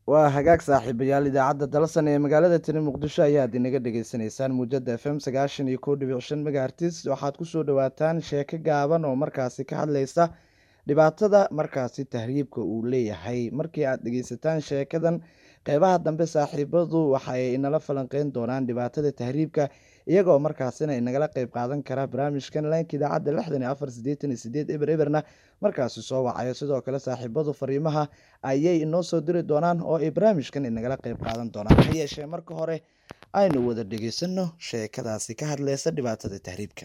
waa hagaag saaxiibayaal idaacadda dalsan ee magaalada tiri muqdisho ayaad inaga dhagaysanaysaan muujada f m sagaashan iyo kow dhibic shan megahertis waxaad kusoo dhawaataan sheeko gaaban oo markaasi ka hadlaysa dhibaatada markaasi tahriibka uu leeyahay markii aad dhegeysataan sheekadan qeybaha dambe saaxiibadu waxay inala falanqeyn doonaan dhibaatada tahriibka iyagoo markaasina inagala qeyb qaadan kara barnaamijkan laynka idaacadda lixdan iyo afar sideetan iyo sideed eber eberna markaasi soo wacayo sidoo kale saaxiibadu fariimaha ayay inoo soo diri doonaan oo ay barnaamijkan inagala qeyb qaadan doonaan ha yeeshee marka hore aynu wada dhegeysano sheekadaasi ka hadleysa dhibaatada tahriibka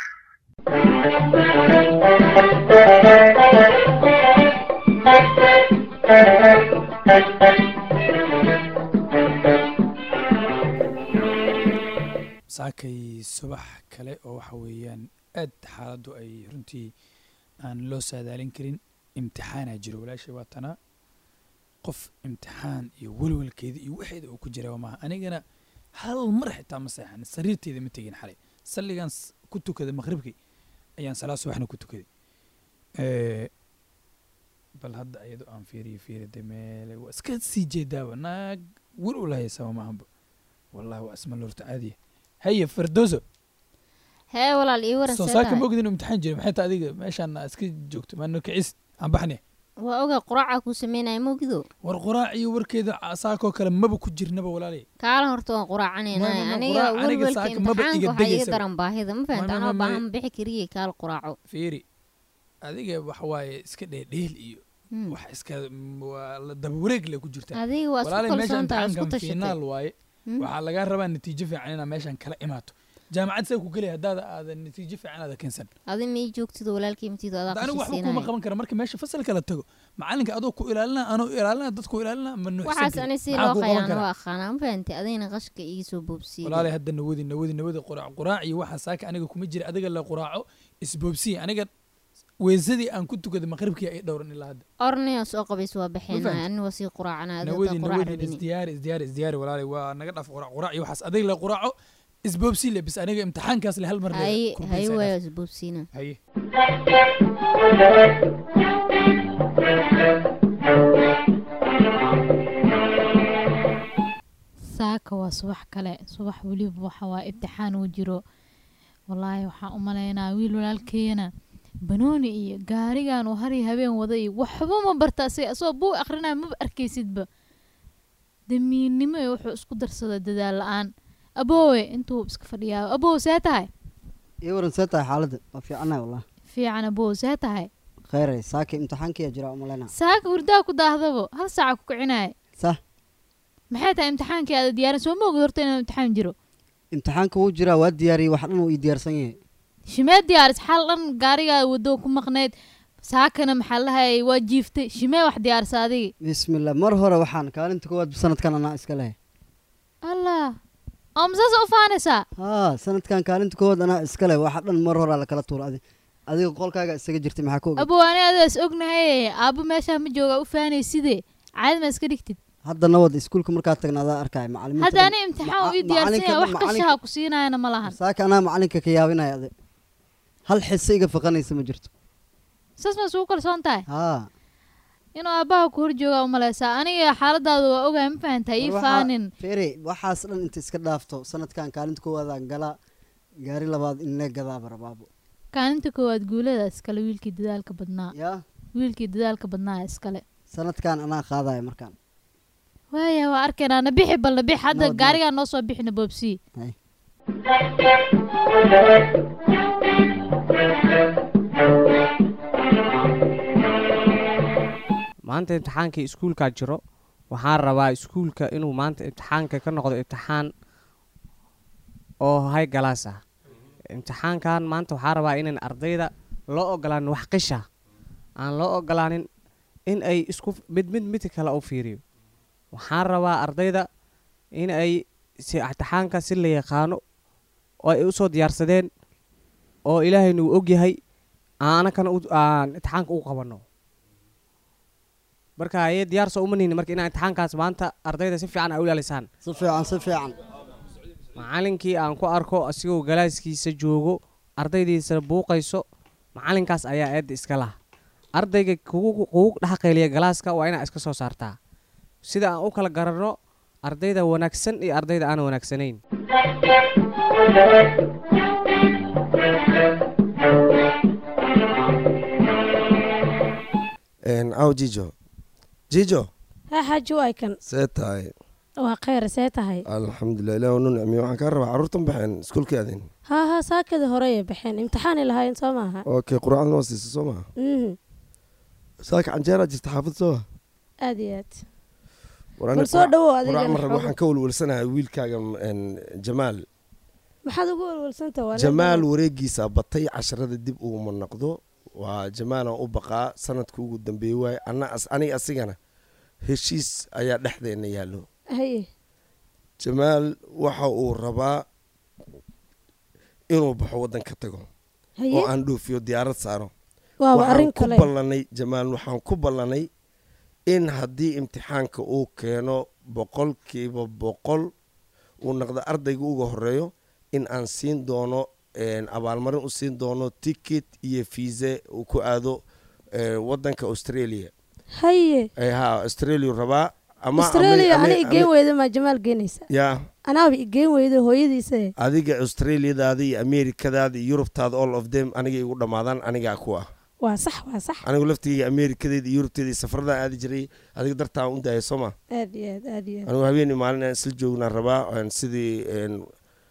saakay subax kale oo waxa weeyaan aad xaaladdu ay runtii aan loo saadaalin karin imtixaanaa jiro walaashay waa tanaa qof imtixaan iyo welwelkeeda iyo waxeeda uu ku jira maaha anigana hal mar xitaa ma seexan sariirteeda ma tegin xalay salligan s- ku tukaday maqribkii ayaan salaad subaxna ku tukaday Eh, bal hadda iyadoo aan fiiriyo fiiri de meele waa iska sii jeedaaba naag wel ula haysaba maahanba wallahi waa isma lorta caadiya haye firdowso hee walaal ii waran soo see saaka tahay ma ogdin inuu imtixaan jiro maxay tahay adiga meeshaan aa iska joogto maano kicis aan baxne waa ogaa quraacaa kuu sameynaya mogido war quraac iyo warkeeda ca- saakoo kale maba ku jirnaba walaalay kaala horta waan Ma- ma- quraacanayna ma aniga quraac, aniga welwelka saaka maba iga imtixaanka waxaa iga degaysaba. daran baahida ma Ma- fahanta ma- anoo ma- baahan bixi kariye kaala quraaco fiiri adiga waxa waaye iska dheedheel iyo Hmm. wax iska m- waa la daba wareeg le ku jirtaa adiga waa isku walaalay meeshaan kalsoon tahay isku imtixaankan tashatay finaal waaye Hmm. waxaa lagaa rabaa natiijo fiican inaa meeshaan kala imaato jaamacad see ku gelaya haddaada aadan natiijo fiican aada keensan adi ma ii joogtido walaalkii matiido adaa Hadda anigu waxba kuma qashisiinaya qaban kara marka meesha fasalka la tago macalinka adoo ku ilaalina anoo ilaalina dadku ilaalina ma nuuxsan waxaas karin. ani si Maxaa loo kuu qaban khayaan karaa? waa aqaanaa ma fahantay adigna qashka iga soo boobsiiya walaalay hadda nawadi nawadi nawadi quraac quraac iyo waxa saaka aniga kuma jira adiga la quraaco isboobsiya aniga weesadii aan ku tukaday maqribkii ay dhowran ilaa hadda ornaya soo qabays waa baxeenaya fahantay? ani waa sii quraacana adiga nawadi quraac nawadi rabini isdiyaari isdiyaari isdiyaari walaalay waa naga dhaf quraac quraac iyo waxaas adiga la quraaco isboobsi le bis aniga imtixaankaas le hal mar le haye ku haye biisaa waayo dhaaf. isboobsiina haye saaka waa subax kale subax weliba waxa waa ibtixaan uu jiro wallaahi waxaan u malaynaa wiil walaalkeena banooni iyo gaarigan uu hari habeen wada iyo waxba ma barta asiga asagoo buu akrinaya maba arkaysidba damiinnimo iyo wuxuu isku darsada dadaal la-aan aboowe intuu iska fadhiyaa aboow see tahay ii waran see tahay xaaladda waa fiicanahay wallah fiican aboow see tahay kheyray saaki imtixaankiya jira umaleyna saaka hurdaa ku daahdabo hal saaca ku kicinaya sah maxay tahay imtixaankii aada diyaarin soo ma ogid horta inuu imtixaan jiro imtixaanka wuu jiraa waa diyaariyey wax dhan uu ii diyaarsan yahay shimee diyaaris xal dhan gaarigaa waddo ku maqnayd saakana maxaa lahayay waa jiiftay shimee wax diyaarisa adigi bismillah mar hore waxaan kaalinta koowaad sanadkan anaa iska lehay allah oo masaasa u faanaysaa haa sanadkan kaalinta koowaad anaa iska leh waxa dhan mar horaa lakala tuura adi adiga qolkaaga isaga jirtay maxaa ka oga abow ani adaa is ognahay aabbo meeshaa ma jooga u faanay sidee caadi ma iska dhigtid hadda nabad iskuulka markaa tagna adaa arkaya macalimiinta hadda dhan- ani imtixaan maca- ii diyaarsan macalinka yahay wax dhan- qashaha ku siinayana ma lahan saaka anaa macalinka ka yaabinaya adi hal xise iga faqanaysa ma jirto saas ma isugu kalsoon tahay haa inuu aabbaha ku hor joogaa u malaysaa aniga xaaladaada waa ogahay ma fahantaa ii War waxaa- faanin fere waxaas dhan inta iska dhaafto sanadkan kaalinta koowaadaan galaa gaari labaad in lee gadaaba rabaabo kaalinta koowaad guulada iskale wiilkii dadaalka badnaa yaa wiilkii dadaalka badnaa iskale sanadkan anaa qaadaya markaan waaya waa arkaynaa nabixi bal nabix hadda Nabad, nabad. gaarigaa noo soo bixina boobsii Hay. maanta imtixaankii iskuulkaa jiro waxaan rabaa iskuulka inuu maanta imtixaanka ka noqdo imtixaan oo hay galaas ah imtixaankan maanta waxaan rabaa inan ardayda loo ogolaanin wax qisha aan loo ogolaanin in ay isku mid mid mid kale u fiiriyo waxaan rabaa ardayda in ay si imtixaanka si la yaqaano oo ay usoo diyaarsadeen oo ilaahayna uu ogyahay aanakana u- aan imtixaanka u qabanno marka ayay diyaar soo uma nihin marka inaa imtixaankaas maanta ardayda si fiican ay u ilaalisaan si fiican si fiican macalinkii aan ku arko asigoo galaaskiisa joogo ardaydiisa buuqayso macalinkaas ayaa eedda iska lah ardayga kugu kugu dhex qayliya galaaska waa inaa iska soo saartaa sida aan u kala garanno ardayda wanaagsan iyo ardayda aan wanaagsanayn aw jijo jijo haa xaaji waay kan see tahay waa kheyr see tahay alxamdulilah ilaah nu nicmiyo waxaan kaa rabaa carruurtan baxeen iskuulkaadin haa haa saakadii horeyay baxeen imtixaanay lahaayeen soo maaha okay quraacdan waa siisa soo maha mhm saaka canjeeraa jirta xaafad soo ma aad iyo aad war bal soo dhawow quraac adiga marrab waxaan ka welwelsanahay wiilkaaga n jamaal maxaad ugu walwalsanta waa jamaal wareegiisa batay casharada dib uguma noqdo waa jamaalan u baqaa sanadka ugu dambeeyey waaye ana aniga asigana heshiis ayaa dhexdeena yaallo haye jamaal waxa uu rabaa inuu baxo waddan ka tago haye oo aan dhoofiyo diyaarad saaro waaba waxaan arrin ku kale ballanay jamaal waxaan ku ballanay in haddii imtixaanka uu keeno boqolkiiba boqol uu noqdo ardayga uga horeeyo in aan siin doono een, abaalmarin u siin doono ticket iyo fiise uu ku aado ee, wadanka australia haye Eh, ha australia rabaa ama australia ama- ana ama- igeen weyda maa jamaal geenaysa ya anaaba igeen weyda hooyadiisa adiga australiadaada iyo amerikadaada iyo yurubtaada all of them aniga igu dhammaadaan anigaa ku ah waa sax waa sax anigu laftigeyga amerikadeeda iyo yurubteeda iyo safarada aadi jiray adiga dartaan u daaya sooma aad iyo aad aad iyo aad anigu habeenii maalin aan isla joognaan rabaa een, sidii een,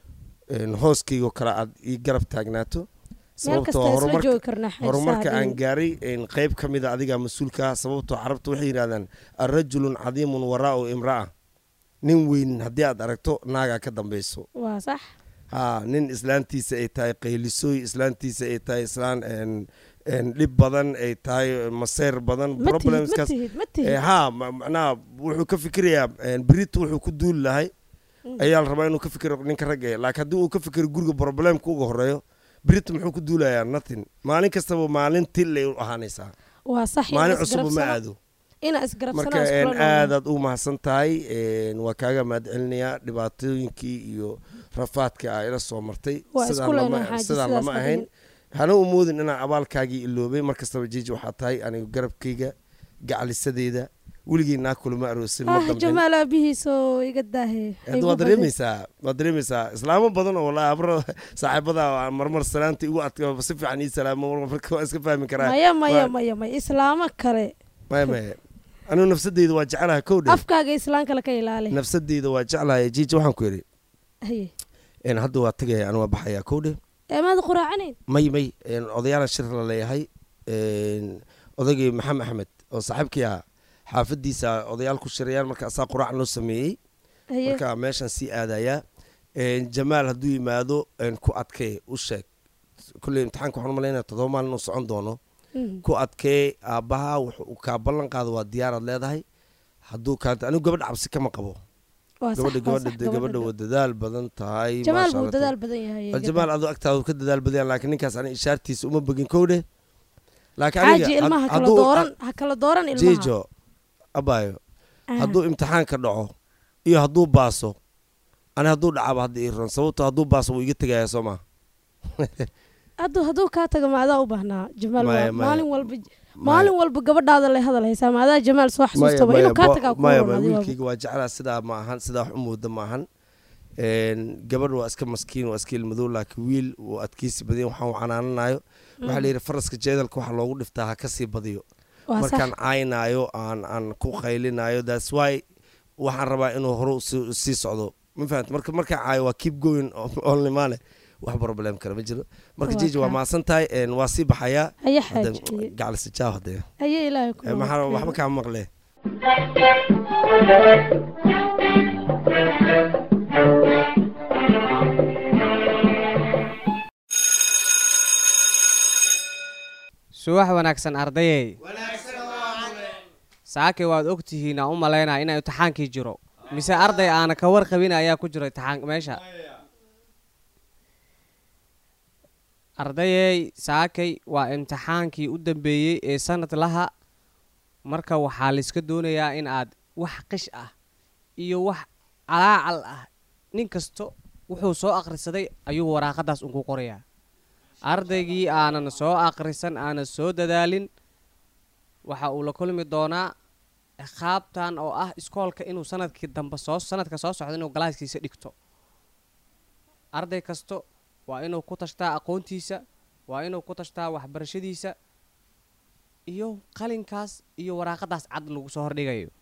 een, hooskaygo kale aad ii garab taagnaato meel kasta sababtoo isla horumarka joogi karnaa xaaji horumarka aan saacadii. gaaray een, qayb ka mid a adigaa mas-uulka ah sababtoo carabta waxay yidhahdaan arajulun cadiimun waraa'u imra'a nin weyn haddii aad aragto naagaa ka dambayso waa sax ha nin islaantiisa ay tahay qaylisooy islaantiisa ay tahay islaan een, een, dhib badan ay tahay maseer badan ma tihid ma problemskaas tihid ma Eh, tihid ha ma- macnaha wuxuu ka fikirayaa een, berito wuxuu ku duuli lahay ayaa la rabaa inuu ka fikiro ninka ragga eh. laakiin haddii uu ka fikiro guriga problemka uga horeeyo berito muxuu ku duulayaa nothing maalin kastaba maalin tillay u ahaanaysaa waa sax maalin inaa cusub ma isgarabsana- aado inaa isgarabsanaa marka iskula een, noolaa. aadaad u mahadsan tahay een, waa kaaga mahadcelinayaa dhibaatooyinkii iyo rafaadka a ila soo martay Waa sidaan isku lama- leenahay xaaji, sidaan sidaas lama ha ahayn dhihin. hana u moodin inaan abaalkaagii iloobay mar kastaba jiji waxaa tahay anigu garabkayga gacalisadeeda weligii naa kulama aroosin ma ah damcin jamaal aabihiisoo iga daahe Hadda waad dareemaysaa waad dareemaysaa islaamo badan oo walaa abro saaxiibada aan marmar salaanta igu adka si fiican ii salaamo mar- marka waa iska fahmi karaa maya maya Waa- maya maya islaamo kale maya maya anigu nafsadeyda waa jeclaha kow dhe afkaaga islaan kale ka ilaali nafsadeyda waa jeclahay jiji waxaan ku yidhi haye een, hadda waa tegaya anu waa baxayaa kow dhe ee maad quraacanayn may may een, odayaala shir la leeyahay een, odaygii maxamed axmed oo saaxiibkii ah xaafadiisa odayaal ku shirayaan marka asaa quraac loo sameeyey haye marka meeshaan sii aadayaa Een, jamaal hadduu yimaado een, ku adkee u sheeg kulley imtixaanka waxaan u malaynaya todoba maalin inuu socon doono Mhm. ku adkee aabbaha wuxuu kaa ballan qaado waa diyaaraad leedahay hadduu kaa anigu gabadha cabsi kama qabo waa sax gabadha waa gabadha sax gabadha waa dadaal badan tahay jamaal maasha buu Allah. dadaal badan yahay Waa jamaal aduu agtaada ka dadaal badan yahay, laakiin ninkaas ani ishaartiisa uma begin kowdhe laakiin xaaji aniga ilmaha had- kala hadduu- dooran ha kala dooran ilmaha jijo abaayo Ah. hadduu imtixaanka dhaco iyo hadduu baaso ani hadduu dhacaba hadda ii ron sababto hadduu baaso wuu iga tegayaa soo maa hadduu hadduu kaa tago maadaa u baahnaa jamaal Maya, waa maya. maalin walba maalin walba gabadhaada lay hadal haysaa maadaa jamaal soo xasuustaba inuu kaa tagaa ku maya roon adiga wiilkayga waa jeclaa sidaa ma ahan sidaa wax u mooda ma ahan Een, gabadh waa iska maskiin waa iska ilmadow laakiin wiil wuu adkeysi badan yahay, waxaan u canaananayo waxaa la yidhi faraska jeedalka waxa loogu dhiftaa ha kasii badiyo waa sax markaan caynaayo aan aan ku qaylinayo thats why waxaan rabaa inuu hore usii sii socdo ma fahamta marka markaan caayo waa keep going only maale wax problem kale ma jiro marka Waa jiji waa kaa. mahadsan tahay een, waa sii baxayaa haye Hadda xaaji gacalisa jaaw hadee haye ilaahay ku Eh, maxaa nabadgeliyo. waxba kaa maqle subax wanaagsan ardayey saake waad og tihiin aan u malaynaa inay imtixaankii jiro mise arday aana ka warqabin ayaa ku jiro imtixaan meesha ardayey saakay waa imtixaankii u dambeeyey ee sanad laha marka waxaa layska doonayaa in aad wax qish ah iyo wax calaacal ah nin kasto wuxuu soo akhrisaday ayuu waraaqadaas unku qorayaa ardaygii aanan soo akhrisan aanan soo dadaalin waxa uu la kulmi doonaa ciqaabtan oo ah iskoolka inuu sanadkii dambe soo sanadka soo socda inuu galaaskiisa dhigto arday kasto waa inuu ku tashtaa aqoontiisa waa inuu ku tashtaa waxbarashadiisa iyo qalinkaas iyo waraaqadaas cad lagu soo hordhigayo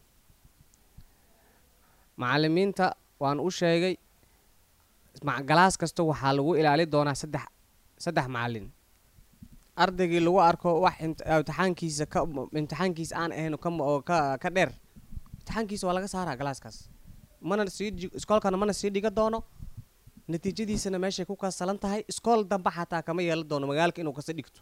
macallimiinta waan u sheegay ma- galaas kasta waxaa lagu ilaali doonaa saddex saddex macallin ardaygii lagu arko wax imt- imtixaankiisa ka imtixaankiisa aan ahayn ka m- oo ka ka dheer imtixaankiisa waa laga saaraa galaaskaas mana sii ji- iskoolkana mana sii dhiga doono natiijadiisana meeshay ku kasalan tahay iskool dambe xataa kama yeelan doono magaalka inuu kasa dhigto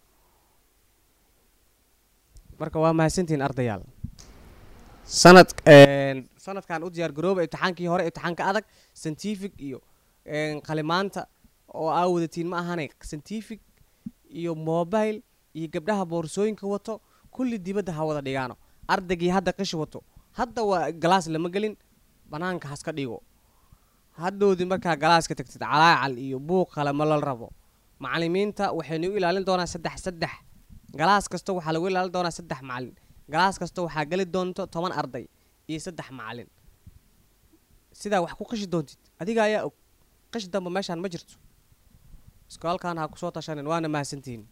marka waa mahadsantihiin ardayaal sanad sanadkan u diyaar garooba imtixaankii hore imtixaanka adag scientific iyo een, qalimaanta oo aa wadatiin ma ahane scientific iyo mobile iyo gabdhaha boorsooyinka wato kulli dibadda ha wada dhigaano ardaygii hadda qishi wato hadda waa galaas lama gelin banaanka haska dhigo hadhowdii markaa galaaska tagtid calaacal iyo buuq kale ma la rabo macallimiinta waxaynu u ilaalin doonaa saddex saddex galaas kasta waxaa lagu ilaalin doonaa saddex macallin galaas kasta waxaa geli doonto toban arday iyo saddex macallin sidaa wax ku qishi doontid adiga ayaa og qish dambe meeshaan ma jirto iskoolkan ha kusoo tashanin waana mahadsantihiin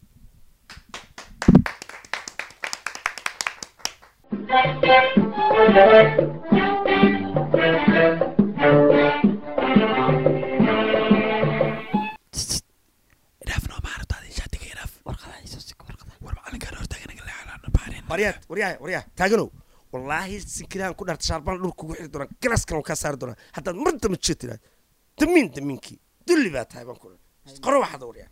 waryaad waryaa waryaa taaganow wallaahi sinkiraan ku dhaarta shaarbaan dhulka ugu xiri doonaa galaskan waan kaa saari doonaa haddaad mar dama jeed tiraad damiin damiinkii dulli baa tahay baan ku dhahay qoro waxaad waryaa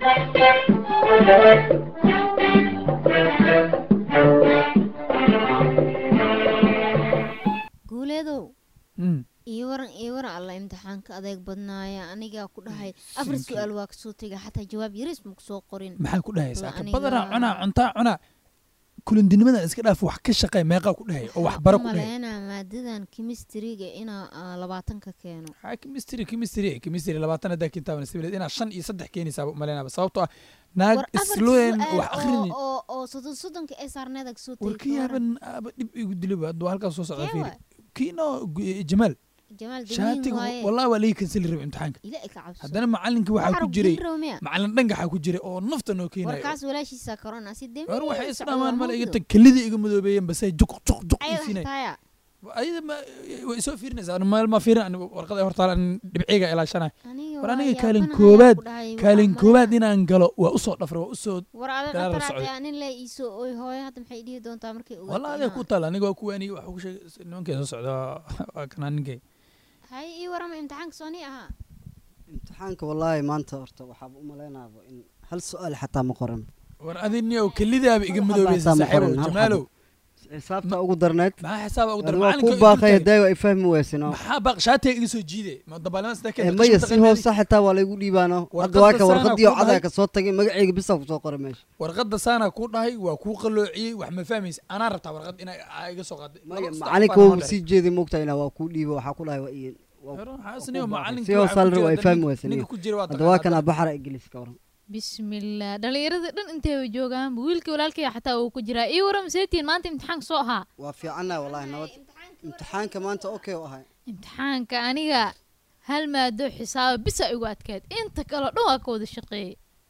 guuleedow Mm. iyo waran iyo waran alla imtixaanka adeeg badnaaya anigaa ku dhahay afar Thank you. su-aal waa kasoo tegay xataa jawaab yaris ma kusoo qorin maxaa ku dhahaysaa ka aniga- badanaa cunaa cuntaa cunaa kulindinimadan iska dhaaf wax ka shaqey meeqaa ku dhahay oo wax bara ku dhahay maleynaa maadadan kimistriga inaa ah, labaatan ka keeno maxaa chemistry chemistry chemistry labaatan haddaa kintaaban sibileed inaa shan iyo saddex keenaysaa umaleynaba sababtoo ah naag war afar isloen su-aal wax akhrini oo- oo oo soddon soddonka ee saarneeda kasoo war tegay kii yaaban aaba dhib igu diliba hadduu halkaas soo socda Kee fiiri waay? kiino jamaal jamaal damiin shaatiga waaye wallahi waa laga kansali raba imtixaanka ilaa ka cabso haddana macalinkii waxaa ku jiray jiray macalin dhangaxaa ku jiray oo nafta noo keenayo warkaas walaashiisa korona si damiin war waxay socdo isdhamaan male iga mawdo. tag kelidii iga madoobeeyeen basay juq juq juq Ayada iisinay xitaaya ayada ma way soo fiirinaysaa anu meel ma fiirin anigu warqada hortaala an dhibciga ilaashanayo aniga war waa aniga yaabanahay kaalin aan koobaad ku dhahay, kaalin waxaan koobaad maleynaa- inaan galo waa usoo dhafra waa usoo war adag dagaal la qataraatay socday. nin le iisoo oy hooyo hadda maxay dhihi doontaa markay ogaato wallah adiga inaa- ku taala aniga waa kuwaani waxa ku sheegay nimankay soo socda waa kanaa ninkay hay ii warama imtixaanka sooni ahaa imtixaanka wallaahi maanta horta waxaaba u malaynaaba in hal su-aal xataa ma qoran war adiniyow kelidaaba iga Hal madoobaysa xabaa saaxiibow taa ma qoran, hal jamaalow xisaabta ugu darneyd maxaa xisaaba ugu dar waa ku macalinka baaqaya daayo ay fahmi weysino maxaa baaq shaatiga iga soo jiide ma dabaalnima sida Eh, kenta maya si hoose xitaa waa laygu dhiibaano hadda Warqadda waa ka saana warqadii oo ku cadaa dhahay- ka soo tagay magacayga bisaa kusoo qoray meesha warqadda saana kuu dhahay waa kuu qalloociyey wax ma fahmaysa anaa rabtaa warqad inaa aa iga soo qaaday maya Laba- saddex macalinka baan wuu noo sii jeeday moogtaa inaa waa kuu dhiiba waxaa ku dhahay waa iyo waa- dhahay. Waxaa waa isniyo ku baaqay. macalinka si hoose waxaa ku alra jira ay hadda fahmi ninka- weysaniyo ninka ku jira waa hadda waa taqaanaa kana baxara ingiliis ka waran bismillaah dhallinyarada dhan intayba joogaanba wiilkii walaalkaya xataa uu ku jiraa ii waram seetiin maanta imtixaanka soo ahaa waa fiicanna wallaahi nabad imtixaanka maanta okay u ahay imtixaanka aniga hal maado xisaaba bisa igu adkeed inta kaleo dhan waa ka wada shaqeeyey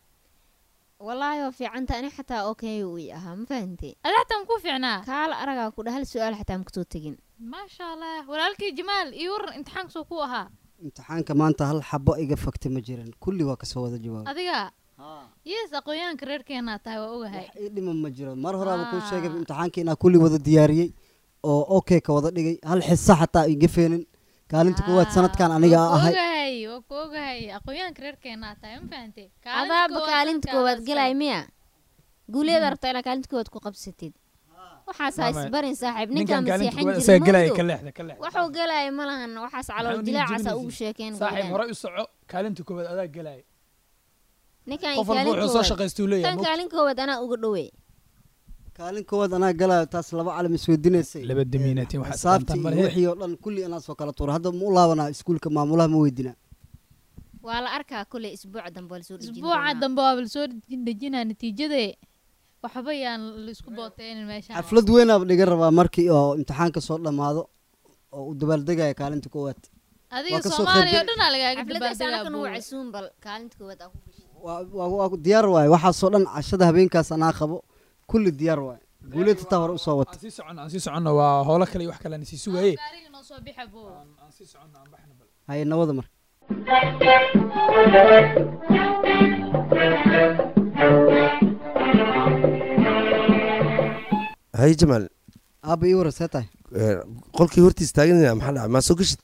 wallaahi waa fiicanta ani xataa okay uu ii ahaa ma fahantay adi xataa maku fiicnaa kaala aragaa ku dhah hal su-aal xataa ma kasoo tegin maasha allah walaalkii jamaal ii waran imtixaanka soo ku ahaa imtixaanka maanta hal xabo iga fagtay ma jiran kulli waa kasoo wada jawaabay adiga yes aqoonyahanka reerkeenaa tahay waa ogahay wax ii dhiman ma jiro mar horaaba kuu sheegay Ah. imtixaanka inaa kulli wada diyaariyey oo okay ka wada dhigay hal xisa xataa iga feenin kaalinta koowaad sanadkan aniga waa ku ahay ogahay waa ku ogahay aqoonyahanka reerkeenaa tahay ma fahantay adaaba kaalinta koowaad galay miya guuleeda rabtaa inaa kaalinta koowaad ku qabsatid waxaas ha Mama, isbarin saaxiib ninkan ninkaan kaalinta masiixan koowaad isaga galaya ka jirin leexda ka leexda waxuu galaya ma lahan waxaas calool Maxaa dilaacaasa niga ugu jebinaysa? sheekeen saaxiib gabadhan. hore u soco kaalinta koowaad adaa galaya ninkaan qof walba kaalin wuxuu soo koowaad shaqaystuu leeyahay tan ma kaalin koowaad anaa uga dhowey kaalin koowaad anaa galaayo taas laba calam isweydiinaysay laba damiinatiin waxaa xisaabtii isqaantaan iyo male wixii oo dhan kulli anaa soo kala tuura hadda ma u laabanaa iskuulka maamulaha ma weydinaa waa la arkaa kule isbuuca dambe waa lasoo dhejin isbuuca doonaa. dambe waa lasoo dejinaa natiijade waxba yaan laisku booteynin meesha xaflad weynaaba dhiga rabaa markii oo imtixaanka soo dhammaado oo uu dabaaldegaya kaalinta koowaad adiga waa kasoo soomaaliya oo qayb- dhanaa lagaaga xafladaas dabaaldegaa anakan wuu buuga. casuun bal kaalinta koowaad aa ku gashay waa- waa waa diyaar waaye waxaasoo dhan cashada habeenkaas anaa qabo kulli diyaar waaye guuleed xitaa hore usoo wata aan sii soconno aan sii soconno waa howlo kale iyo wax kale aan sii sugaye gaariga noo soo bixa buu aan sii soconno aan baxno bal haye nabada marka hay jamaal aaba ii warasee tahay eh, qolkii hortiis taaganina maxaa dhacay maa soo geshid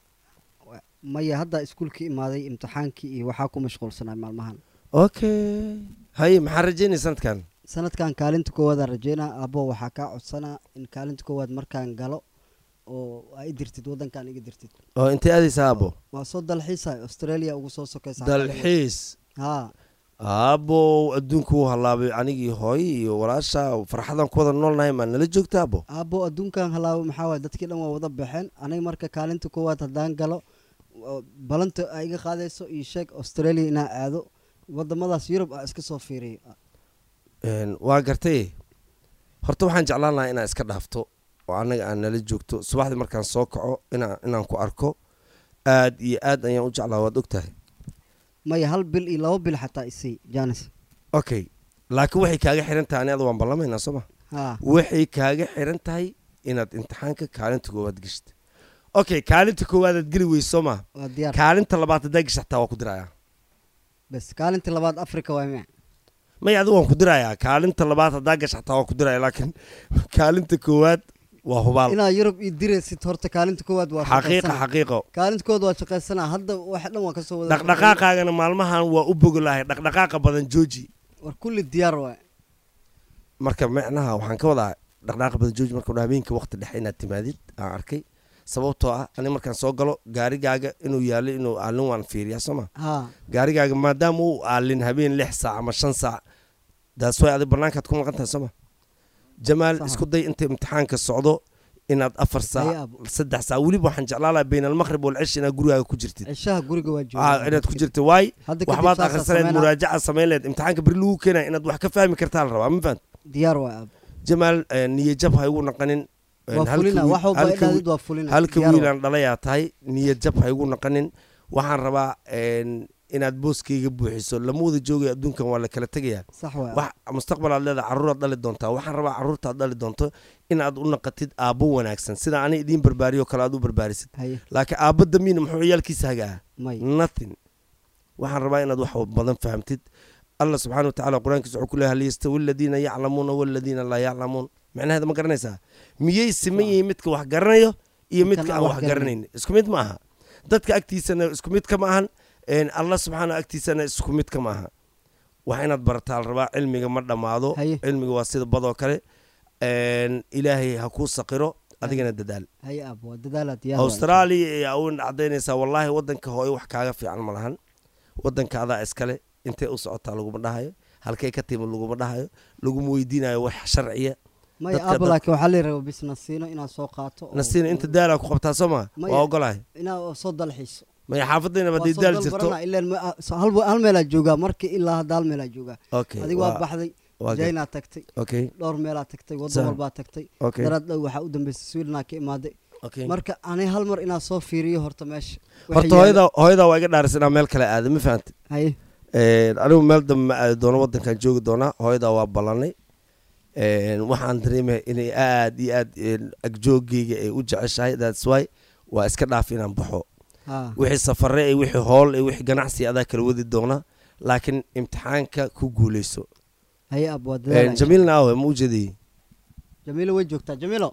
maya hadda iskuulkii imaaday imtixaankii iyo waxaa ku mashquulsanay maalmahan okay haye maxaa rajeynaya sanadkan sanadkan kaalinta koowaadaan rajeynaa abo waxaa kaa codsanaa in kaalinta koowaad markaan galo oo aa i dirtid waddankan iga dirtid oo intay aadaysaa aabo waa soo dalxiisa australia ugu soo sokaysa dalxiis haa aabow adduunka wuu hallaabay anigii hooy iyo walaasha farxadan ku wada noolnahay maa nala joogta aabo aabo adduunkan halaabo maxaa waaye dadkii dhan waa wada baxeen aniga marka kaalinta koowaad haddaan galo oo balanta ay iga qaadayso iyo sheeg australia inaa aado wadamadaas yurub aa iska soo fiiriyo Een, waa gartay horta waxaan jeclaan lahaa inaa iska dhaafto oo annaga aan nala joogto subaxdii markaan soo kaco inaan inaan ku arko aad iyo aad ayaan u jeclaa waad ogtahay maya hal bil iyo laba bil xataa isii janis okay laakiin waxay kaaga xiran tahay ani ada waan ballamaynaa soo ma haa waxay kaaga xiran tahay inaad imtixaanka kaalinta koowaad geshid okay kaalinta koowaadaad geli weyso soo ma waa diyaar kaalinta labaad haddaa gesha xataa waa ku dirayaa bes kaalinta labaad africa waa miya may adigu waan ku dirayaa kaalinta labaad haddaa gasha xataa waa ku diraya laakiin kaalinta koowaad waa hubaal inaa yurub ii diraysid horta kaalinta koowaad waa xaqiiqa shaqaysanaa. xaqiiqo kaalinta koowaad waa shaqaysanaa hadda wax dhan waa kasoo wada dhaqdhaqaaqaagana maalmahan waa u bogolahay dhaqdhaqaaqa badan jooji war kulli diyaar waay marka micnaha waxaan ka wadaa dhaqdhaqaaqa badan jooji marka udha habeenkii waqti dhexe inaad timaadid aan arkay sababtoo ah ani markaan soo galo gaarigaaga inuu yaalo inuu aalin waan fiiriyaa soo ma haa gaarigaaga maadaama uu aalin habeen lix saac ama shan saac daas way adig banaankaad ku maqan tahay soo ma jamaal Sax. isku day inta imtixaanka socdo inaad afar Haye saac abo. saddex saac weliba waxaan jeclaan lahaa bayn almaqrib walcish inaad gurigaaga ku jirtid cishaha guriga waa Ah, jooga inaad ku jirtid waay hadda kadib waxbaad saasaa akhrisaneed sameynaa. muraajaca samayn leed imtixaanka beri lagu keenaya inaad wax ka fahmi kartaa la rabaa ma fahant diyaar waay aab jamaal eh, niyajab ha igu naqanin Eh, waa halka fulina wiil- wax walba halka idhaadid wiil- waa fulina halka diyaar waay. wiilaan dhalayaa tahay niyajab ha igu naqanin waxaan rabaa en, inaad booskayga buuxiso lama wada joogay adduunkan waa la kala tegayaa sax waay wax mustaqbal aad leedahay carruuraad dhali doontaa waxaan rabaa carruurtaad dhali doonto inaad u naqatid aabbo wanaagsan sida ani idiin barbaariyo kale aad u barbaarisid haye laakiin aabbo damiina muxuu ciyaalkiisa hagaa may nothing waxaan rabaa inaad wax badan fahamtid allah subxaana watacaala qur-aankiisa wuxuu ku leeyahay hal yastawi aladiina yaclamuuna waladiina laa yaclamuun macnaheeda ma garanaysaa miyay siman yihiin midka wax garanayo iyo Midkan midka aan aan wax wax garanayn isku mid ma aha dadka agtiisana isku mid kama ahan een, allah subxaana agtiisana isku mid kama aha wax inaad barataa la rabaa cilmiga ma dhammaado Haye. cilmiga waa sida badoo kale een, ilaahay ha kuu saqiro adigana dadaal haye aab waa dadaala diyaar waay. australia ayaa u cadaynaysaa wallaahi wadanka hooyo wax kaaga fiican ma lahan wadanka adaa iskale intay u socotaa laguma dhahayo halkay ka timi laguma dhahayo laguma weydiinayo wax sharciya maya dadka- aab dad- laakiin waxaa la rabaa bis nasiino inaad soo qaato oo- nasiina inta daalaa ku qabtaa soo ma Maya. waa ogolahay inaad soo dalxiiso maya xaafadayna Waa haddii soo daal dal jirto barana, ileen ma- ah, so- hal hal meelaa joogaa markii ilaa hadda hal meelaa joogaa okay adiga waa baxday waa ga- jaynaa tagtay okay dhowr meelaa tagtay Sa- waddan walbaa tagtay okay daraad dhow waxaa u dambeysay swidnaa ka imaaday okay marka ani hal mar inaad soo fiiriyo horta meesha Waxa horta yaala- hooyada hooyada waa iga dhaaris inaa meel kale aada ma fahantay haye Een, anigu meel dambe ma aadi doono wadankan joogi doonaa hooyadaa waa ballanay Een, waxaan dareemaya inay aad iyo aad een, agjoogayga ay u jeceshahay thats why waa iska dhaaf inaan baxo haa wixii safare iyo wixii hool iyo wixii ganacsi adaa kala wadi doona laakiin imtixaanka ku guuleyso haye aab waa Een, dadaala jamiilna awe ma ujeedayey jamiilo way joogtaa jamiilo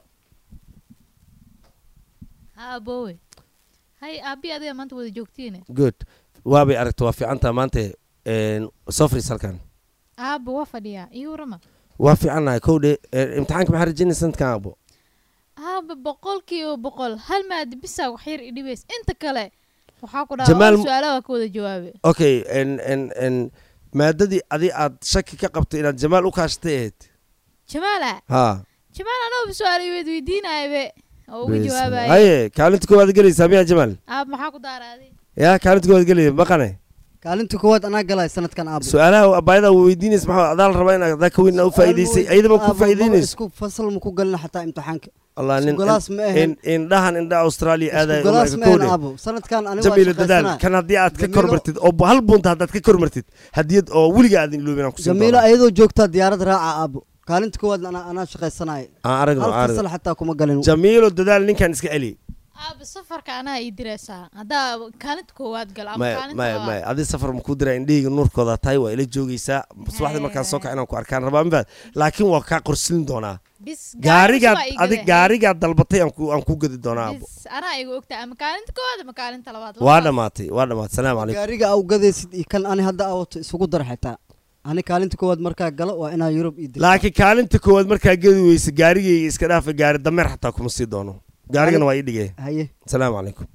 ha aboowe hay aabi adiga maanta wada joogtiine good waabay aragta waa fiicantaa maanta een, soo fadhiis halkan aaba waa fadhiyaa iyo warama waa fiicannahay kowdhe een, imtixaanka maxaa rajaynay sanadkan abo aaba boqolkiiba boqol hal maadi bisaa wax yar idhibays inta kale waxaa ku Jamaal- dhaha su-aalaha waa ka wada jawaabe okay en en en maadadii adi aad shaki ka qabtay inaad jamaal u kaashatay ahayd jamaala ha jamaal anooba su-aal weyd weydiinaayabe oo uga Bes- jawaabaya haye kaalinta koowaad gelaysaa miyaa jamaal aab maxaa ku daaraaday ya kaalinta koowaad gelaya baqane kaalinta koowaad anaa galay sanadkan aabo su-aalaha abaayada weydiinaysa maxaa adaa la rabaa in adaa ka weyn aa u faa'iidaysay ayadaba ku faa'iidaynayso isku fasal ma ku galina xataa imtixaanka allah nin Isku-galaas ma ahayn. in- indhahan indha australia aadaya isku galaas umarka mehen kowdhe aabo sanadkan aniga waa jamiilo dadaal shaqaysanaa kan haddii aad ka Jamiilo- kormartid oo hal bunta haddaad ka kormartid hadiyad oo weliga aadin iloobin aan kusiin jamiilo doonaa ayadoo joogtaa diyaarad raaca aabo kaalinta koowaad anaa anaa shaqaysanaya aan aragno hal aan aragno fasal xataa kuma galin jamiilo dadaal ninkan iska celi aaba safarka anaa ii diraysaa haddaa kaalinta koowaad gal ama maya kaalinta maya labaad. maya adi safar makuu diraa indhahayga nuurkooda tahay waa ila joogaysaa subaxdii markaan soo kaca inaan ku arkaan rabaa mifaad laakiin waa kaa qorsilin doonaa bis gaarigaad gaarigaas waa adig iga gaarigaad dalbatay aan ku aan ku gadi doonaa abo bis anaa iga ogtaa ama kaalinta koowaad ama kaalinta labaad waa labadaas. dhamaatay waa dhamaatay salaamu calaykum gaariga au gadaysid iyo kan ani hadda awato isugu dar xitaa ani kaalinta koowaad markaa galo waa inaa yurub ii dirto laakiin kaalinta koowaad markaa gedi weysa gaarigayga iska dhaafa gaari dameer xataa kuma sii doono gaarigana waa ii dhigay haye salaamu calaykum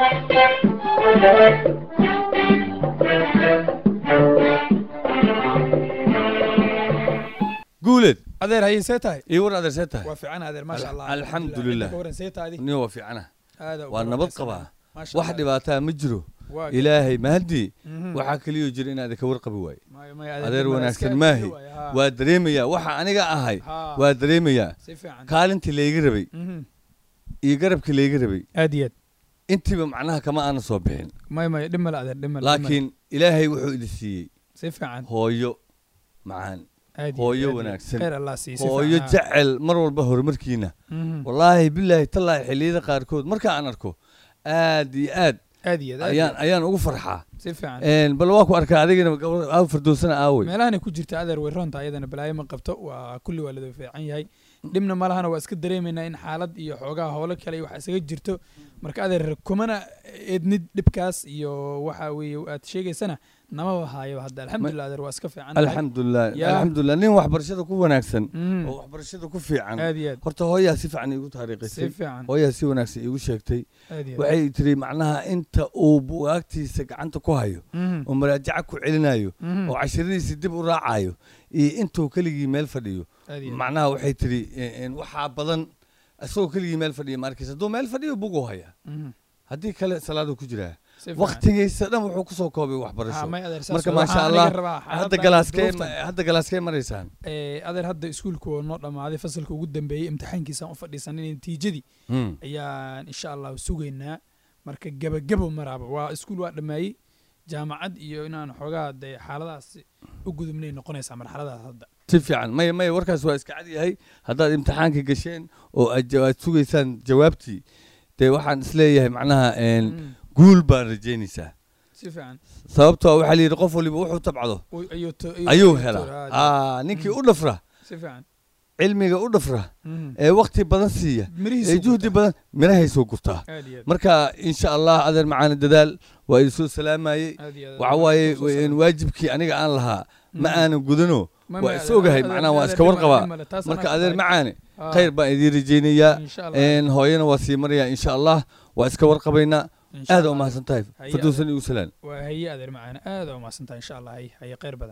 guuleed adeer haye see tahay iyo war adeer see tahay waa fiican adeer maasha allah alxamdulilah. Ka waran see tahay nin waa fiicana aada waa nabad qabaa Maasha wax Allah. dhibaataa ma jiro Waa ilaahay mahadii Mhm. waxaa keliyo jira inaad ka warqabi waaye Maayo, maayo, adeer dib wanaagsan iska maahi waay, haa. waa dareemayaa waxa aniga ahay Haa. waa dareemayaa si fiican kaalintii layga rabay Mhm. iyo garabkii layga rabay aad iyo aad intiiba macnaha kama aana soo bixin may may dhib male adeer dhib male dhib male. laakiin ilaahay wuxuu idin siiyey si fiican hooyo macaan aad iyo hooyo aad iyo wanaagsan khayr allah siiyo si hooyo fiican, haa. jecel mar walba horumarkiina Mhm. wallaahi bilaahi tallaahi xilliyada qaarkood marka aan arko aad iyo aad aad iyo aad aad iyo ayaan aad. ayaan ugu farxaa si fiican Een, bal waa ku arkaa adigana gabar aa fardoosana aawey meelahana ku jirta adeer way roonta ayadana balaayo ma qabto waa kulli waa lada fiican yahay dhibna malahana waa iska dareemaynaa in xaalad iyo xoogaha howlo kale iyo wax isaga jirto marka adeer kumana eednid dhibkaas iyo waxa weeye aad sheegaysana namaba haayo hadda alxamdulilah adeer waa iska fiican tahay. alxamdulilah Yaa. alxamdulilah nin waxbarashada ku wanaagsan Mhm. oo waxbarashada ku fiican aad iyo aad horta hooyaa si fiican iigu si taariikhisay fiican hooyaa si wanaagsan iigu sheegtay aad iyo aad waxay tiri macnaha inta uu bugaagtiisa gacanta ku hayo Mhm. oo maraajaca ku celinayo Mhm. oo cashiradiisa dib u raacayo iyo intuu keligii meel fadhiyo aad iyo aad. macnaha waxay tiri een, een, waxaa badan isagoo keligii meel fadhiya maarkiis hadduu meel fadhiyo buguu haya Mhm. haddii kale salaaduu ku jiraa si fiican. waktigiisa dhan wuxuu kusoo koobay Ah, waxbarasho may adeer saas marka waa. maasha Waxaan allah aniga rabaa hadda xaaladdan galaaskee duruuftan. hadda galaaskee maraysaan Eh, adeer hadda iskuulku waa noo dhammaaday fasalka ugu dambeeyey imtixaankiisaan u fadhiisanay natiijadii Hmm. ayaan insha allah sugaynaa marka gebagebo maraaba waa iskuul waa dhammeeyey jaamacad iyo inaan xoogaa dee xaaladaas u gudubnay noqonaysaa marxaladaas hadda si fiican maya maya warkaas waa iska cad yahay haddaad imtixaanka gasheen oo aad ja- aad sugaysaan jawaabtii dee waxaan isleeyahay macnaha een, Mm, guul baan rajaynaysaa si fiican sababtoo waxaa la yidhi qof waliba wuxuu tabcado Uy- ayuu to- ayuu ayuu helaa to- Aa, ninkii Mm. u dhafra si fiican cilmiga u dhafra Mhm. ee wakti badan siiya mirihiisu ee juhdi gurtaa. badan mirahay soo gurtaa aad iyo aad marka insha allah adeer macaani dadaal waa idin soo salaamayey aad iyo aad. waxa waaye Soo salaam. waajibkii aniga aan lahaa ma Mhm. aanan gudano Ma- waa ma- is ogahay adeer- macnaha waa adeer iska dhib warqabaa male, taas marka anaa adeer ku macaani tahay. khayr baan idiin rajaynayaa insha allah een hooyana waa sii marayaa insha allah waa iska warqabaynaa insha aad Allah. u mahadsan tahay Haye firdowsan igu salaan waa haye adeer macaana aad u mahadsantahay insha allah haye haye khayr badan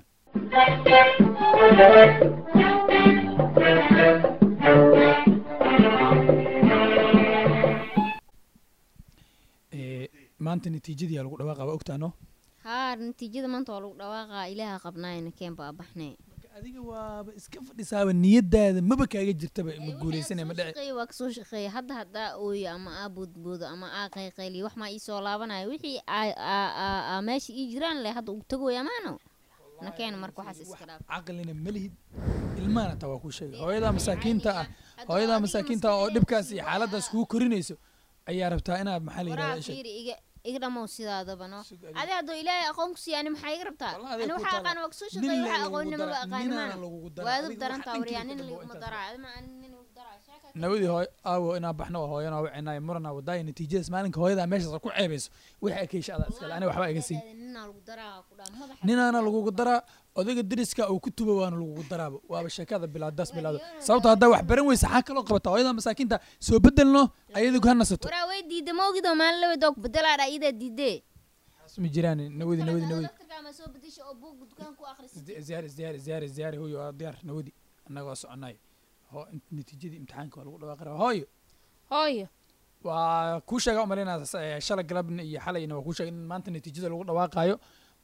Eh, maanta natiijadii aa lagu dhawaaqa waa ogtaano haa natiijada maanta waa lagu dhawaaqaa ilaaha qabnaayna keen baa baxnay adiga waaba iska fadhisaaba niyadaada maba kaaga jirtaba ma guuleysanaya ma dhici shaqeey waa kasoo shaqeeya hadda haddaa ooyo ama aa boodboodo ama aa qayqayliyo wax maa ii soo laabanaya wixii aa- aa- aa- aa meesha ii jiraan le hadda ugu tagoy amaano nakeen marka waxaas iska dhaaf caqlina ma lihid ilmahana taa waa kuu sheegay hooyadaa masaakiinta ah hooyadaa masaakiinta ah oo dhibkaas iyo xaaladaas kugu korinayso ayaa rabtaa inaad maxaa la waraa yidhahda isha fiiri iga iga dhamow sidaadaba no Sug adiga. adi haddoo ilaahay aqoon ku siiya ani maxaa iga rabtaa Wallahi adiga ani ku waxaa taala. aqaan waa kasoo nin shaqeeya le waxaa lagugu aqoonni maba dara- aqaani ninaana maana lagugu dara waadu adiga darantaa waxa waryaa dhankiisa nin dambe waa liguma intaas. daraa adima ani nin igu daraa sheeka nawadii hooy aawo inaa baxno waa hooyanaa wicinaay murana wadaaya natiijadaas maalinka hooyadaa meeshaas ku ceebayso wixii ay ka hesha adaa iskale aniga waxba iga siin ninaa lagu daraa ku dhaa madaxa ninaana lagugu daraa odayga deriska uu ku tubo waana lagugu daraaba waaba sheekada bilaadaas bilaado sababto haddaa wax baran weysa xaa kaloo qabata hooyada masaakiinta soo bedelno ayadigu ha nasato waraa way diida ma ogidoo maalin laba doog bedelaa dhaa iidaa diidee ma jiraan nawadi nawadi nawadi daktarkaa soo bedesha oo buug dukaan ku akhrisid Isdi- isdiyaari isdiyaari isdiyaari isdiyaari hooyo waa diyaar nawadi annaga waa soconay ho int- natiijadii imtixaanka waa lagu dhawaaqi rabaa hooyo hooyo waa kuu sheega umalaynaa shalay galabna iyo xalayna waa kuu sheega in maanta natiijada lagu dhawaaqaayo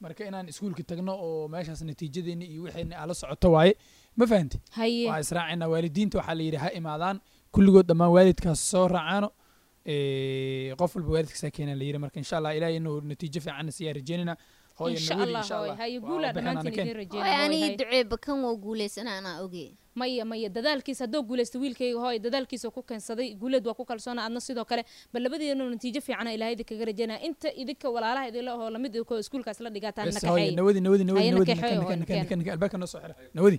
marka inaan iskuulka tagno oo meeshaas natiijadeeni iyo wixeeni ala socoto waaye ma fahanti haye waa israacina waalidiinta waxaa la yidhi ha imaadaan kulligood dhammaan waalidkaas soo raacaano Eh, qof walba waalidkiisaa keenan la yidhi marka insha allah ilaahay inuu natiijo fiican siyaa rajeynina hooyo insha naweli allah insha hooy allah haye waa guulaa warbixin aan dhammaantiin keen. idiin Hooy, rajeynaa hooy, anigi haye. duceeba kan waa guuleysana anaa oge maya maya dadaalkiisa haddoo guulaysta wiilkayga hooy dadaalkiisa ku keensaday guuleed waa ku kalsoona adna sidoo kale bal labadeenu natiijo fiicana ilaahay idinkaga rajeynaya inta idinka walaalaha idinla ahoo lamid idinko iskuulkaas la dhigaataan bes hooyo nakaxeey nawadi nawadi nawadi Haye, nawadi nakaxeey, nakan hooy, nakan nakeen. nakan nakan albaabka noo soo xira nawadi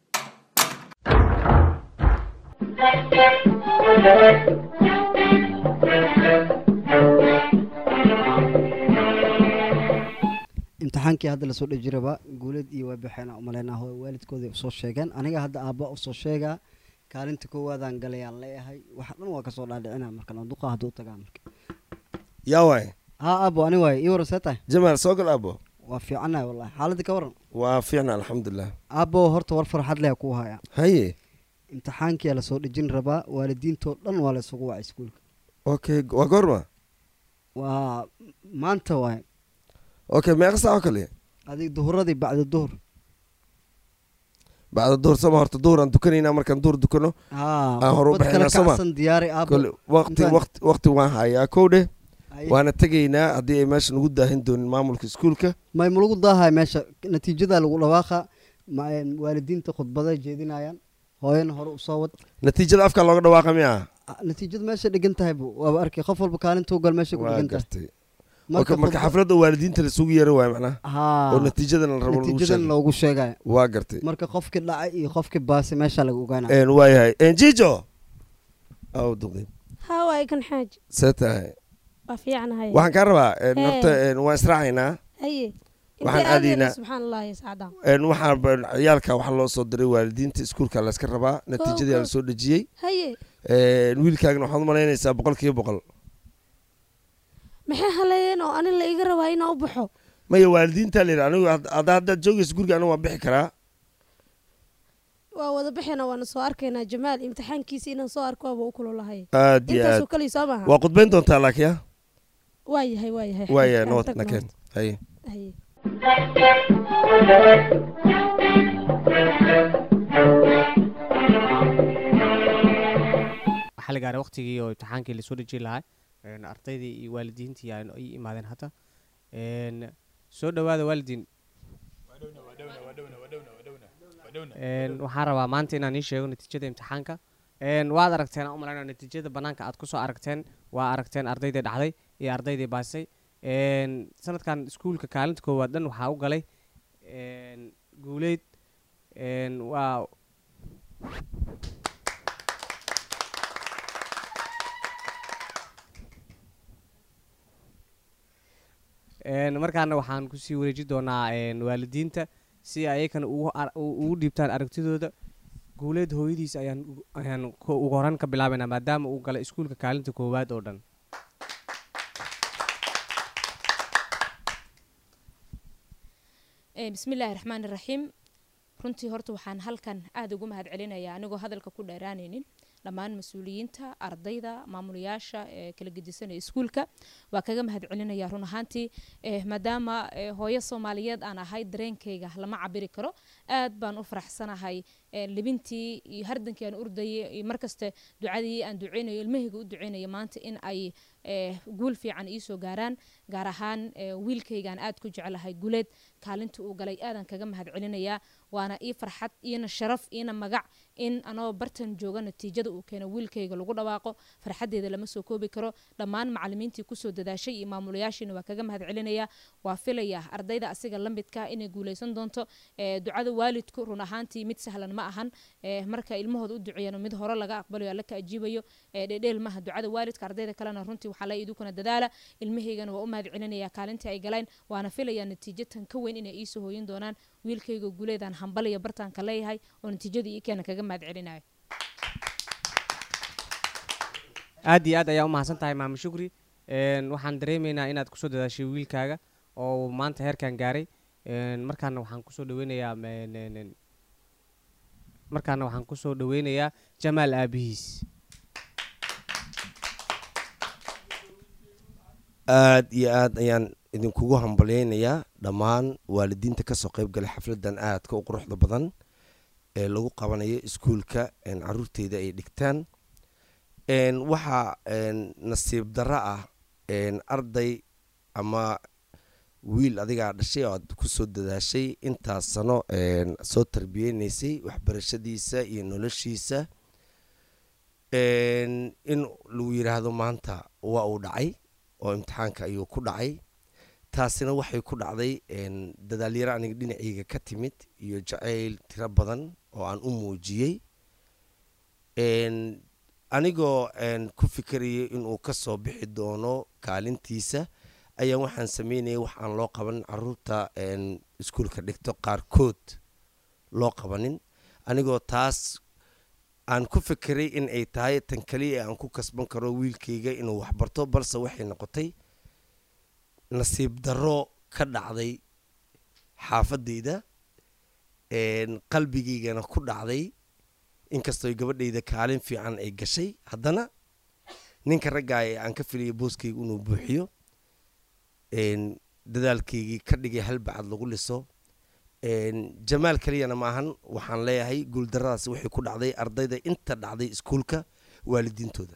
imtixaankii hadda lasoo dhejiraba guuleed iyo waa baxeen umaleynaa hooy waalidkooda usoo sheegeen aniga hadda aabba usoo sheegaa kaalinta koowaadaan galayaan leeyahay waxa dhan waa kasoo dhaadhicina marka duqa hadduu tagaa marka yaa waay haa aabo ani waay ii waran see tahay jamaal soo gal abo waa fiicanahay wallahi xaaladda ka waran waa fiicna alxamdulilah aabo horta war farxad leh ku haya haye imtixaankiyaa lasoo dhejin rabaa waalidiintoo dhan waa la isugu wacay iskuulka okay waa goorma waa maanta waay okay meeqa saac oo kale adig duhuradii bacda duhur bacda duhur sama horta duhur aan dukanaynaa markaan duhur dukano haa Aan hore u khudbad kale bixinaa soo ma? kacsan diyaari aabo kole waqti Intaan- waqti waqti waan hayaa kow dheh Haye. waana tegaynaa haddii ay meesha nagu daahin doonin maamulka iskuulka may ma lagu daahay meesha natiijadaa lagu dhawaaqa ma- een, waalidiinta khudbaday jeedinayaan hooyana hore usoo wad natiijada afka looga dhawaaqa miya Ah, natiijada meesha dhigan tahay bu waaba arkay qof walba kaalintuu gal meesha ku waa dhigan tahay gartay marka marka marka khudba- xafladda waalidiinta lasugu yeero waay macnaha haa oo natiijadan la rabo lagu natiijadan sheego loogu sheegaya waa gartay marka qofkii dhacay iyo qofkii baasay meesha laga ogaanaya een waayahay een jijo aw duqin haa waay kan xaaji see tahay waa fiicanahay waxaan kaa rabaa een Hee. horta een waan israacaynaa haye waxaan intee aadayna aadaynaa- subxaan allah ya sacdaan een waxaan ba- ciyaalka waxaa loo soo diray waalidiinta iskuulka layska rabaa natiijadii kow. la soo dhejiyey haye een wiilkaagana waxaad u malaynaysaa boqol kiiba boqol maxay haleeyeen oo anin la iga rabaa inaan u baxo maya waalidiinta la yidhi anigu had- hadda haddaad joogaysa guriga anigu waan bixi karaa waa wada bixina waana soo arkaynaa jamaal imtixaankiisa inaan soo arko waaba u kululahay aad iyo intaasoo aad kaliya soo maaha waa khudbayn doontaa laakiin ya waa yahay waa yahay waaya Aan nabad tagno nakeen horta. haye haye waxaa la gaaray waqtigii oo imtixaankii lasoo dhejin lahaa een, ardaydii iyo waalidiintii ay ay imaadeen hadda een, soo dhowaada waalidiin Een, waxaan rabaa maanta inaan ii sheego natiijada imtixaanka Een, waad aragteen aan u malaynaya natiijada banaanka aad kusoo aragteen waa aragteen ardaydii dhacday iyo ardaydii baasay Een, sanadkan iskuulka kaalinta koowaad dhan waxaa u galay een, guuleyd Een, waa Een, markaana waxaan kusii wareeji doonaa een, waalidiinta si ayakana ugu ar- u- ugu dhiibtaan aragtidooda guuleed hooyadiis ayaan ugu- ayaan ko- ugu horan ka bilaabaynaa maadaama uu galay iskuulka kaalinta koowaad oo dhan Eh, bismillaahi raxmaani raxiim runtii horta waxaan halkan aada ugu mahad celinayaa anigoo hadalka ku dheeraanaynin dhammaan mas-uuliyiinta ardayda maamulayaasha ee kala gedisanaya iskuulka waa kaga mahad celinaya run ahaantii eh, maadaama eh, hooyo soomaaliyeed aan ahay dareenkayga lama cabiri karo aad baan u faraxsanahay eh, libintii iyo hardankii aan urdayay iyo markaste ducadii aan duceynayo ilmahayga u duceynaya maanta in ay eh, guul fiican iisoo gaaraan gaar ahaan eh, wiilkaygaan aad ku jecelahay guleed kaalinta uu galay aadan kaga mahad celinayaa waana ii farxad iina sharaf iina magac in anoo bartan jooga natiijada uu keeno wiilkayga lagu dhawaaqo farxadeeda lama soo koobi karo dhammaan macalimiintii kusoo dadaashay iyo maamulayaashiina waa kaga mahad celinayaa waa filaya ardayda asiga la midka inay guuleysan doonto eh, ducada waalidku run ahaantii mid sahlan ma ahan eh, marka ilmahooda u duceeyano mid hore laga aqbalayo alla ka ajiibayo eh, dhedheel maha ducada waalidka ardayda kalena runtii waxaa la idukuna dadaala ilmahaygana waa u mahad celinayaa kaalintii ay galeen waana filayaa natiijo tan ka weyn inay iisoo hooyin doonaan wiilkayga guuleedaan hambalaya bartaanka leeyahay oo natiijadii ii keena kaga mahad celinayo aad iyo aad ayaa u mahadsan tahay maamo shukri Een, waxaan dareemaynaa inaad kusoo dadaashay wiilkaaga oo uu maanta heerkan gaaray Een, markaana waxaan kusoo dhaweynayaa men- en- en- markaana waxaan kusoo dhaweynayaa jamaal aabihiis aad iyo aad ayaan idinkugu hambalyeynayaa dhammaan waalidiinta kasoo qayb galay xafladan aadka u quruxda badan ee lagu qabanayo iskuulka een, caruurteyda ay dhigtaan een, waxaa een, nasiib darro ah een, arday ama wiil adigaa dhashay oo aad kusoo dadaashay intaas sano een, soo tarbiyeynaysay waxbarashadiisa iyo noloshiisa een, in lagu yidhaahdo maanta waa uu dhacay oo imtixaanka ayuu ku dhacay taasina waxay ku dhacday een, dadaalyaro aniga dhinacayga ka timid iyo jacayl tiro badan oo aan u muujiyey een, anigoo een, ku fikerayay inuu ka soo bixi doono kaalintiisa ayaan waxaan sameynayay wax aan loo qabanin caruurta een, iskuulka dhigto qaarkood loo qabanin anigoo taas aan ku fekeray in ay tahay tan kaliya aan ku kasban karo wiilkayga inuu waxbarto balse waxay noqotay nasiib darro ka dhacday xaafadayda een, qalbigaygana ku dhacday inkastoo gabadhayda kaalin fiican ay gashay haddana ninka raggaa ee aan ka filaya booskayga inuu buuxiyo een, dadaalkaygii ka dhigay halbacad lagu liso een, jamaal keliyana maahan waxaan leeyahay guuldaradaas waxay ku dhacday ardayda inta dhacday iskuulka waalidiintooda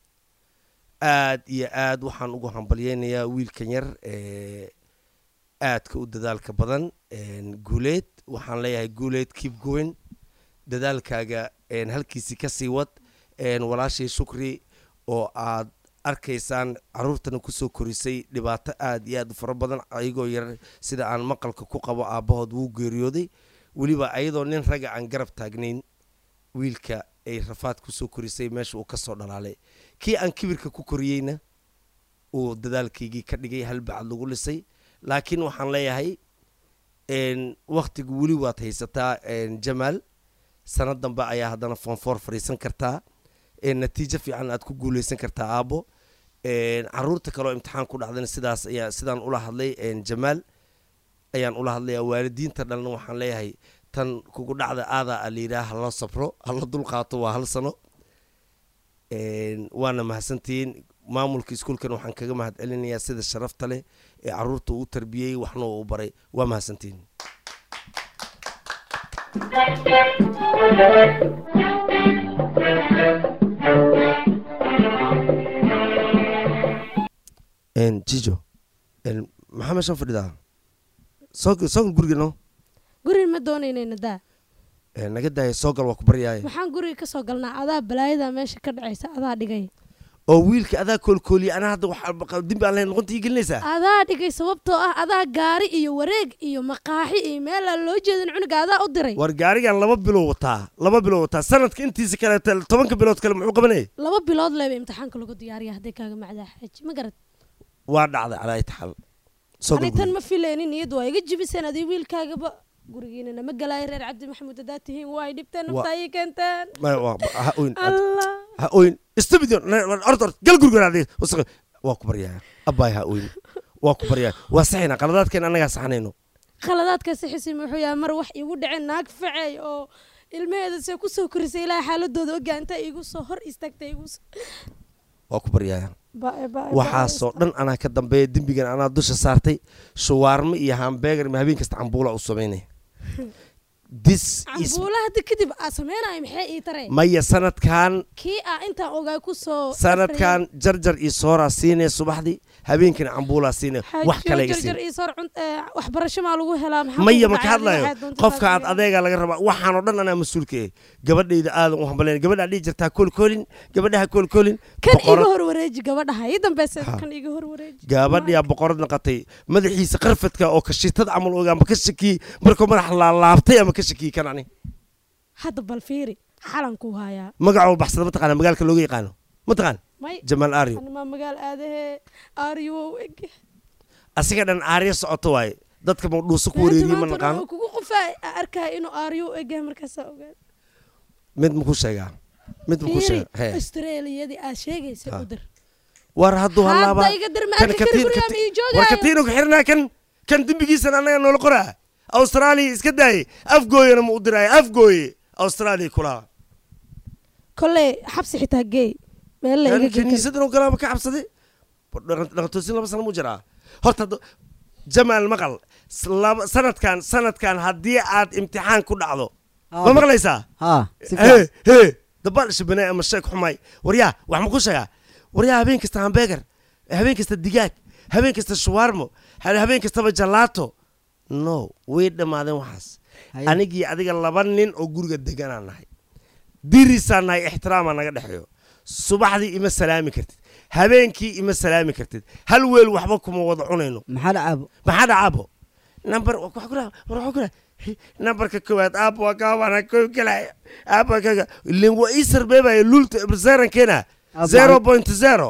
aad iyo aad waxaan ugu hambalyeynayaa wiilkan yar ee aadka u dadaalka badan een, guuleed waxaan leeyahay guuleed keep going dadaalkaaga een, halkiisii kasii wad een, walaashay shukri oo aad arkaysaan caruurtana kusoo korisay dhibaato aad iyo aad u fara badan ayagoo yar sida aan maqalka ku qabo aabbahood wuu geeriyooday weliba ayadoo nin ragga aan garab taagnayn wiilka ay rafaad kusoo korisay meesha uu kasoo dhalaalay kii aan kibirka ku koriyeyna uu dadaalkaygii ka dhigay halbacad lagu lisay laakiin waxaan leeyahay een, wakhtigu weli waad haysataa een, jamaal sanad dambe ayaa haddana foonfoor fadhiisan kartaa een, natiijo fiican aad ku guuleysan kartaa aabbo een, caruurta kaleoo imtixaan ku dhacdana sidaas ayaa sidaan ula hadlay een, jamaal ayaan ula hadlayaa waalidiinta dhalna waxaan leeyahay tan kugu dhacda aadaa a layidhaha hala sabro hala dulqaato waa hal sano een, waana mahadsantihiin maamulka iskuulkan waxaan kaga mahad celinayaa sida sharafta leh ee caruurta uu tarbiyey waxna uu baray waa mahadsantihiin Een, jijo een, maxaa meeshaan fadhidaa soo soo gal guriga no guriga ma doonaynayna daa Een, naga daaya soo gal waa ku baryaaye maxaan guriga ka soo galnaa adaa balaayada meesha ka dhacaysa adaa dhigay oo wiilka adaa koolkooliya anaa hadda wax dembi aan lahayn noqonta ii gelinaysaa adaa dhigay sababtoo ah adaa gaari iyo wareeg iyo maqaaxi iyo meelaan loo jeedin cunuga adaa u diray war gaarigan laba bilow wataa laba bilow wataa sanadka intiisa kale tobanka bilood kale muxuu qabanayay laba bilood leeba imtixaanka lagu diyaariya hadday kaaga macdaa xaaji ma garad waa dhacday calaa itaxal soo gal ani tan guriga. ma filaynin niyad waa iga jibiseen adii wiilkaagaba gurigiina nama galaayo reer cabdi maxamuud haddaa tihiin waa ay dhibteen Waa- naftaa ii keenteen Ma- waa- ha oyn allah ha oyn istubidio ord ord gal guriga ade waa ku baryaa abbaay ha oyn waa ku baryaa waa saxayna qaladaadkeen annagaa saxanayno khaladaadka sixisi muxuu yahay mar wax iigu dhaceen naag faceey oo ilmaheeda se kusoo korisay ilaaha xaaladooda ogaanta igu soo hor istaagtay igu soo waa ku baryaa Baa- baa- waxaasoo dhan anaa ka dambeeya dembigan anaa dusha saartay shuwaarmo iyo hambeegar ma habeen kasta cambuula u samaynaya this is cambuula hadda kadib aa sameynayo maxay ii tareen maya sanadkan kii aa intaan ogaa kusoo sanadkan jarjar iyo sooraa siinaya subaxdii habeenkina cambuulaa siinaya wax kale iga jarjar siin iyo soor cunt ee, waxbarasho maa lagu helaa maxaa maya kugu ma ka dhacay? hadlayo Waxaad doontaa qofka aad saas adeegaa laga rabaa waxaanoo dhan anaa mas-uulka eh gabadhayda aadan u hambaleen gabadhaa dhihi jirtaa koolkoolin gabadhaha koolkoolin kan iga boqorad hor wareeji gabadhaha ii dambeysa Ha. kan iga hor wareeji gabadhiyaa boqorad naqatay madaxiisa qarfadka oo kashitada camal oga ama ka shakiyey markuu madax laalaabtay ama ka shakiyey kan ani hadda bal fiiri xalankuu hayaa magacoo baxsada mataqaana magaalka looga yaqaano mataqaan may jamaal aaryo animaa magaal aadahee aaryo eg asiga dhan aaryo socoto waaye dadka mawdhuuso ku wareeriye ma naqaano kugu qofaa arkaya inuu aaryo u egyahay markaasaa ogaad mid makuu sheegaa mid makuu fiiri sheega hee australiyadii aad sheegaysa Ha. u dir war hadduu hallaabaa hadda iga dir ma kan arki kari katiin gurigaa ma ii war joogaayo katiinu ka xirnaa kan kan dembigiisana annaga noola qoraa austraaliya iska daaye afgooyana ma u diraayo afgooye austraaliya kulaa kolley xabsi xitaa geey meel la iga kan gey kari kiniisadan oo galaaba ka cabsaday dhaqantoosin laba sano mu jiraa horta hadda jamaal maqal s- laba- sanadkan sanadkan haddii aad imtixaan ku dhacdo ma Aabe. maqlaysaa haa si hee fiican hee dabaal shabane ama sheeg xumay waryaa wax ma ku sheegaa waryaa habeen kasta hambeegar habeen kasta digaag habeen kasta shuwaarmo ha- habeen kastaba jalaato no way dhammaadeen waxaas Haye. anigii adiga laba nin oo guriga deganaan nahay dirisaan nahay ixtiraamaa naga dhexeeyo subaxdii ima salaami kartid habeenkii ima salaami kartid hal weel waxba kuma wada cunayno maxaa dhacaabo maxaa dhacaabo number wa- wax ku dhaca- war wax ku dhaca. Hi, numberka koowaad aab waa kaabana koo galaya aab waa kaga ilin waa ii sarbeebaya lulta zerankeena Aab zero maxay- point zero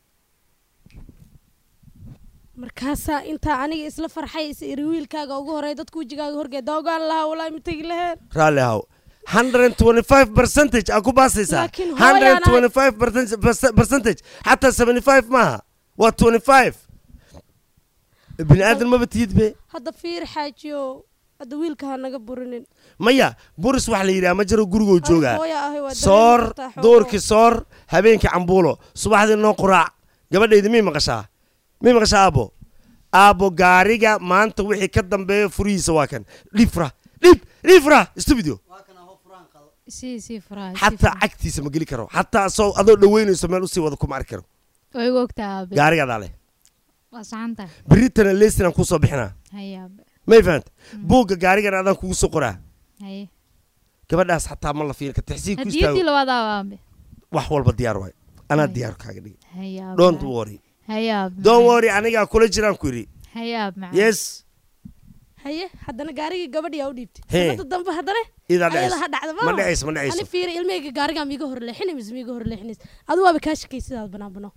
markaasaa intaa aniga isla farxaysa iri wiilkaaga ugu horey dadka wejigaaga horgeeda ogaan lahaa walaa ma tegi laheen raalli ahow 125 percentage aa ku baasaysaa Laakiin hooyaan ahay- 125 percent- perce- percentage xataa 75 maaha waa 25 bini aadan maba tihid be hadda fiir xaajiyo hadda wiilka ha naga burinin maya buris wax la yidhaha ma jiro gurigoo joogaa hooya ahay waa soor dareemi kartaa xoogo. doorkii soor habeenkii cambuulo subaxdii noo quraac gabadhayda mii maqashaa mii maqashaa aabo aabo gaariga maanta wixii ka dambeeya furihiisa waa kan dhifra dhib dhifra stupido sii sii furaha sii xataa furaha. cagtiisa ma geli karo xataa asoo adoo dhaweynayso meel usii wada kuma arki karo way igu ogtaa aabe gaarigadaa leh waa saxantahay beritana lesinaan kuusoo bixinaa haye aabe may fahanta buugga gaarigan adaan kugu soo qoraa haye gabadhaas xataa ma la fiiri ka taxsiig ku hadiyaddii istaago labaad aabe aabe wax walba diyaar waay anaa Ay. diyaar kaaga dhigi haye aabe don't macaan. worry haye aabe don't macaan. worry anigaa kula jiraan ku yidhi haye aabe macaan. yes haye haddana gaarigii gabadhii aa u dhiibtay Hee. sanada dambe haddana idaa ayada ha dhacayso dhacda ma dhacayso ma ani dhacayso fiiri ilmeyga gaarigaa miiga hor leexina mise miiga hor leexinays adu waaba kaa shakay sidaad banaan banoo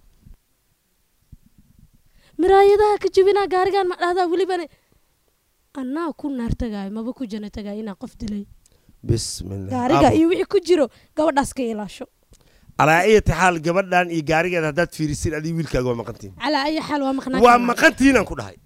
miraayadaha ka jebinaa gaarigaan ma dhahdaa welibana anaa ku naar tagaayo maba ku jana tagaayo inaa qof dilay bismillah gaariga Aabo. iyo wixii ku jiro gabadhaas ka ilaasho calaa ayati xaal gabadhan iyo gaarigeeda haddaad fiirisin adii wiilkaaga waa maqantiin calaa ayi xaal waa maqnaa waa karnaa. maqantiinaan ku dhahay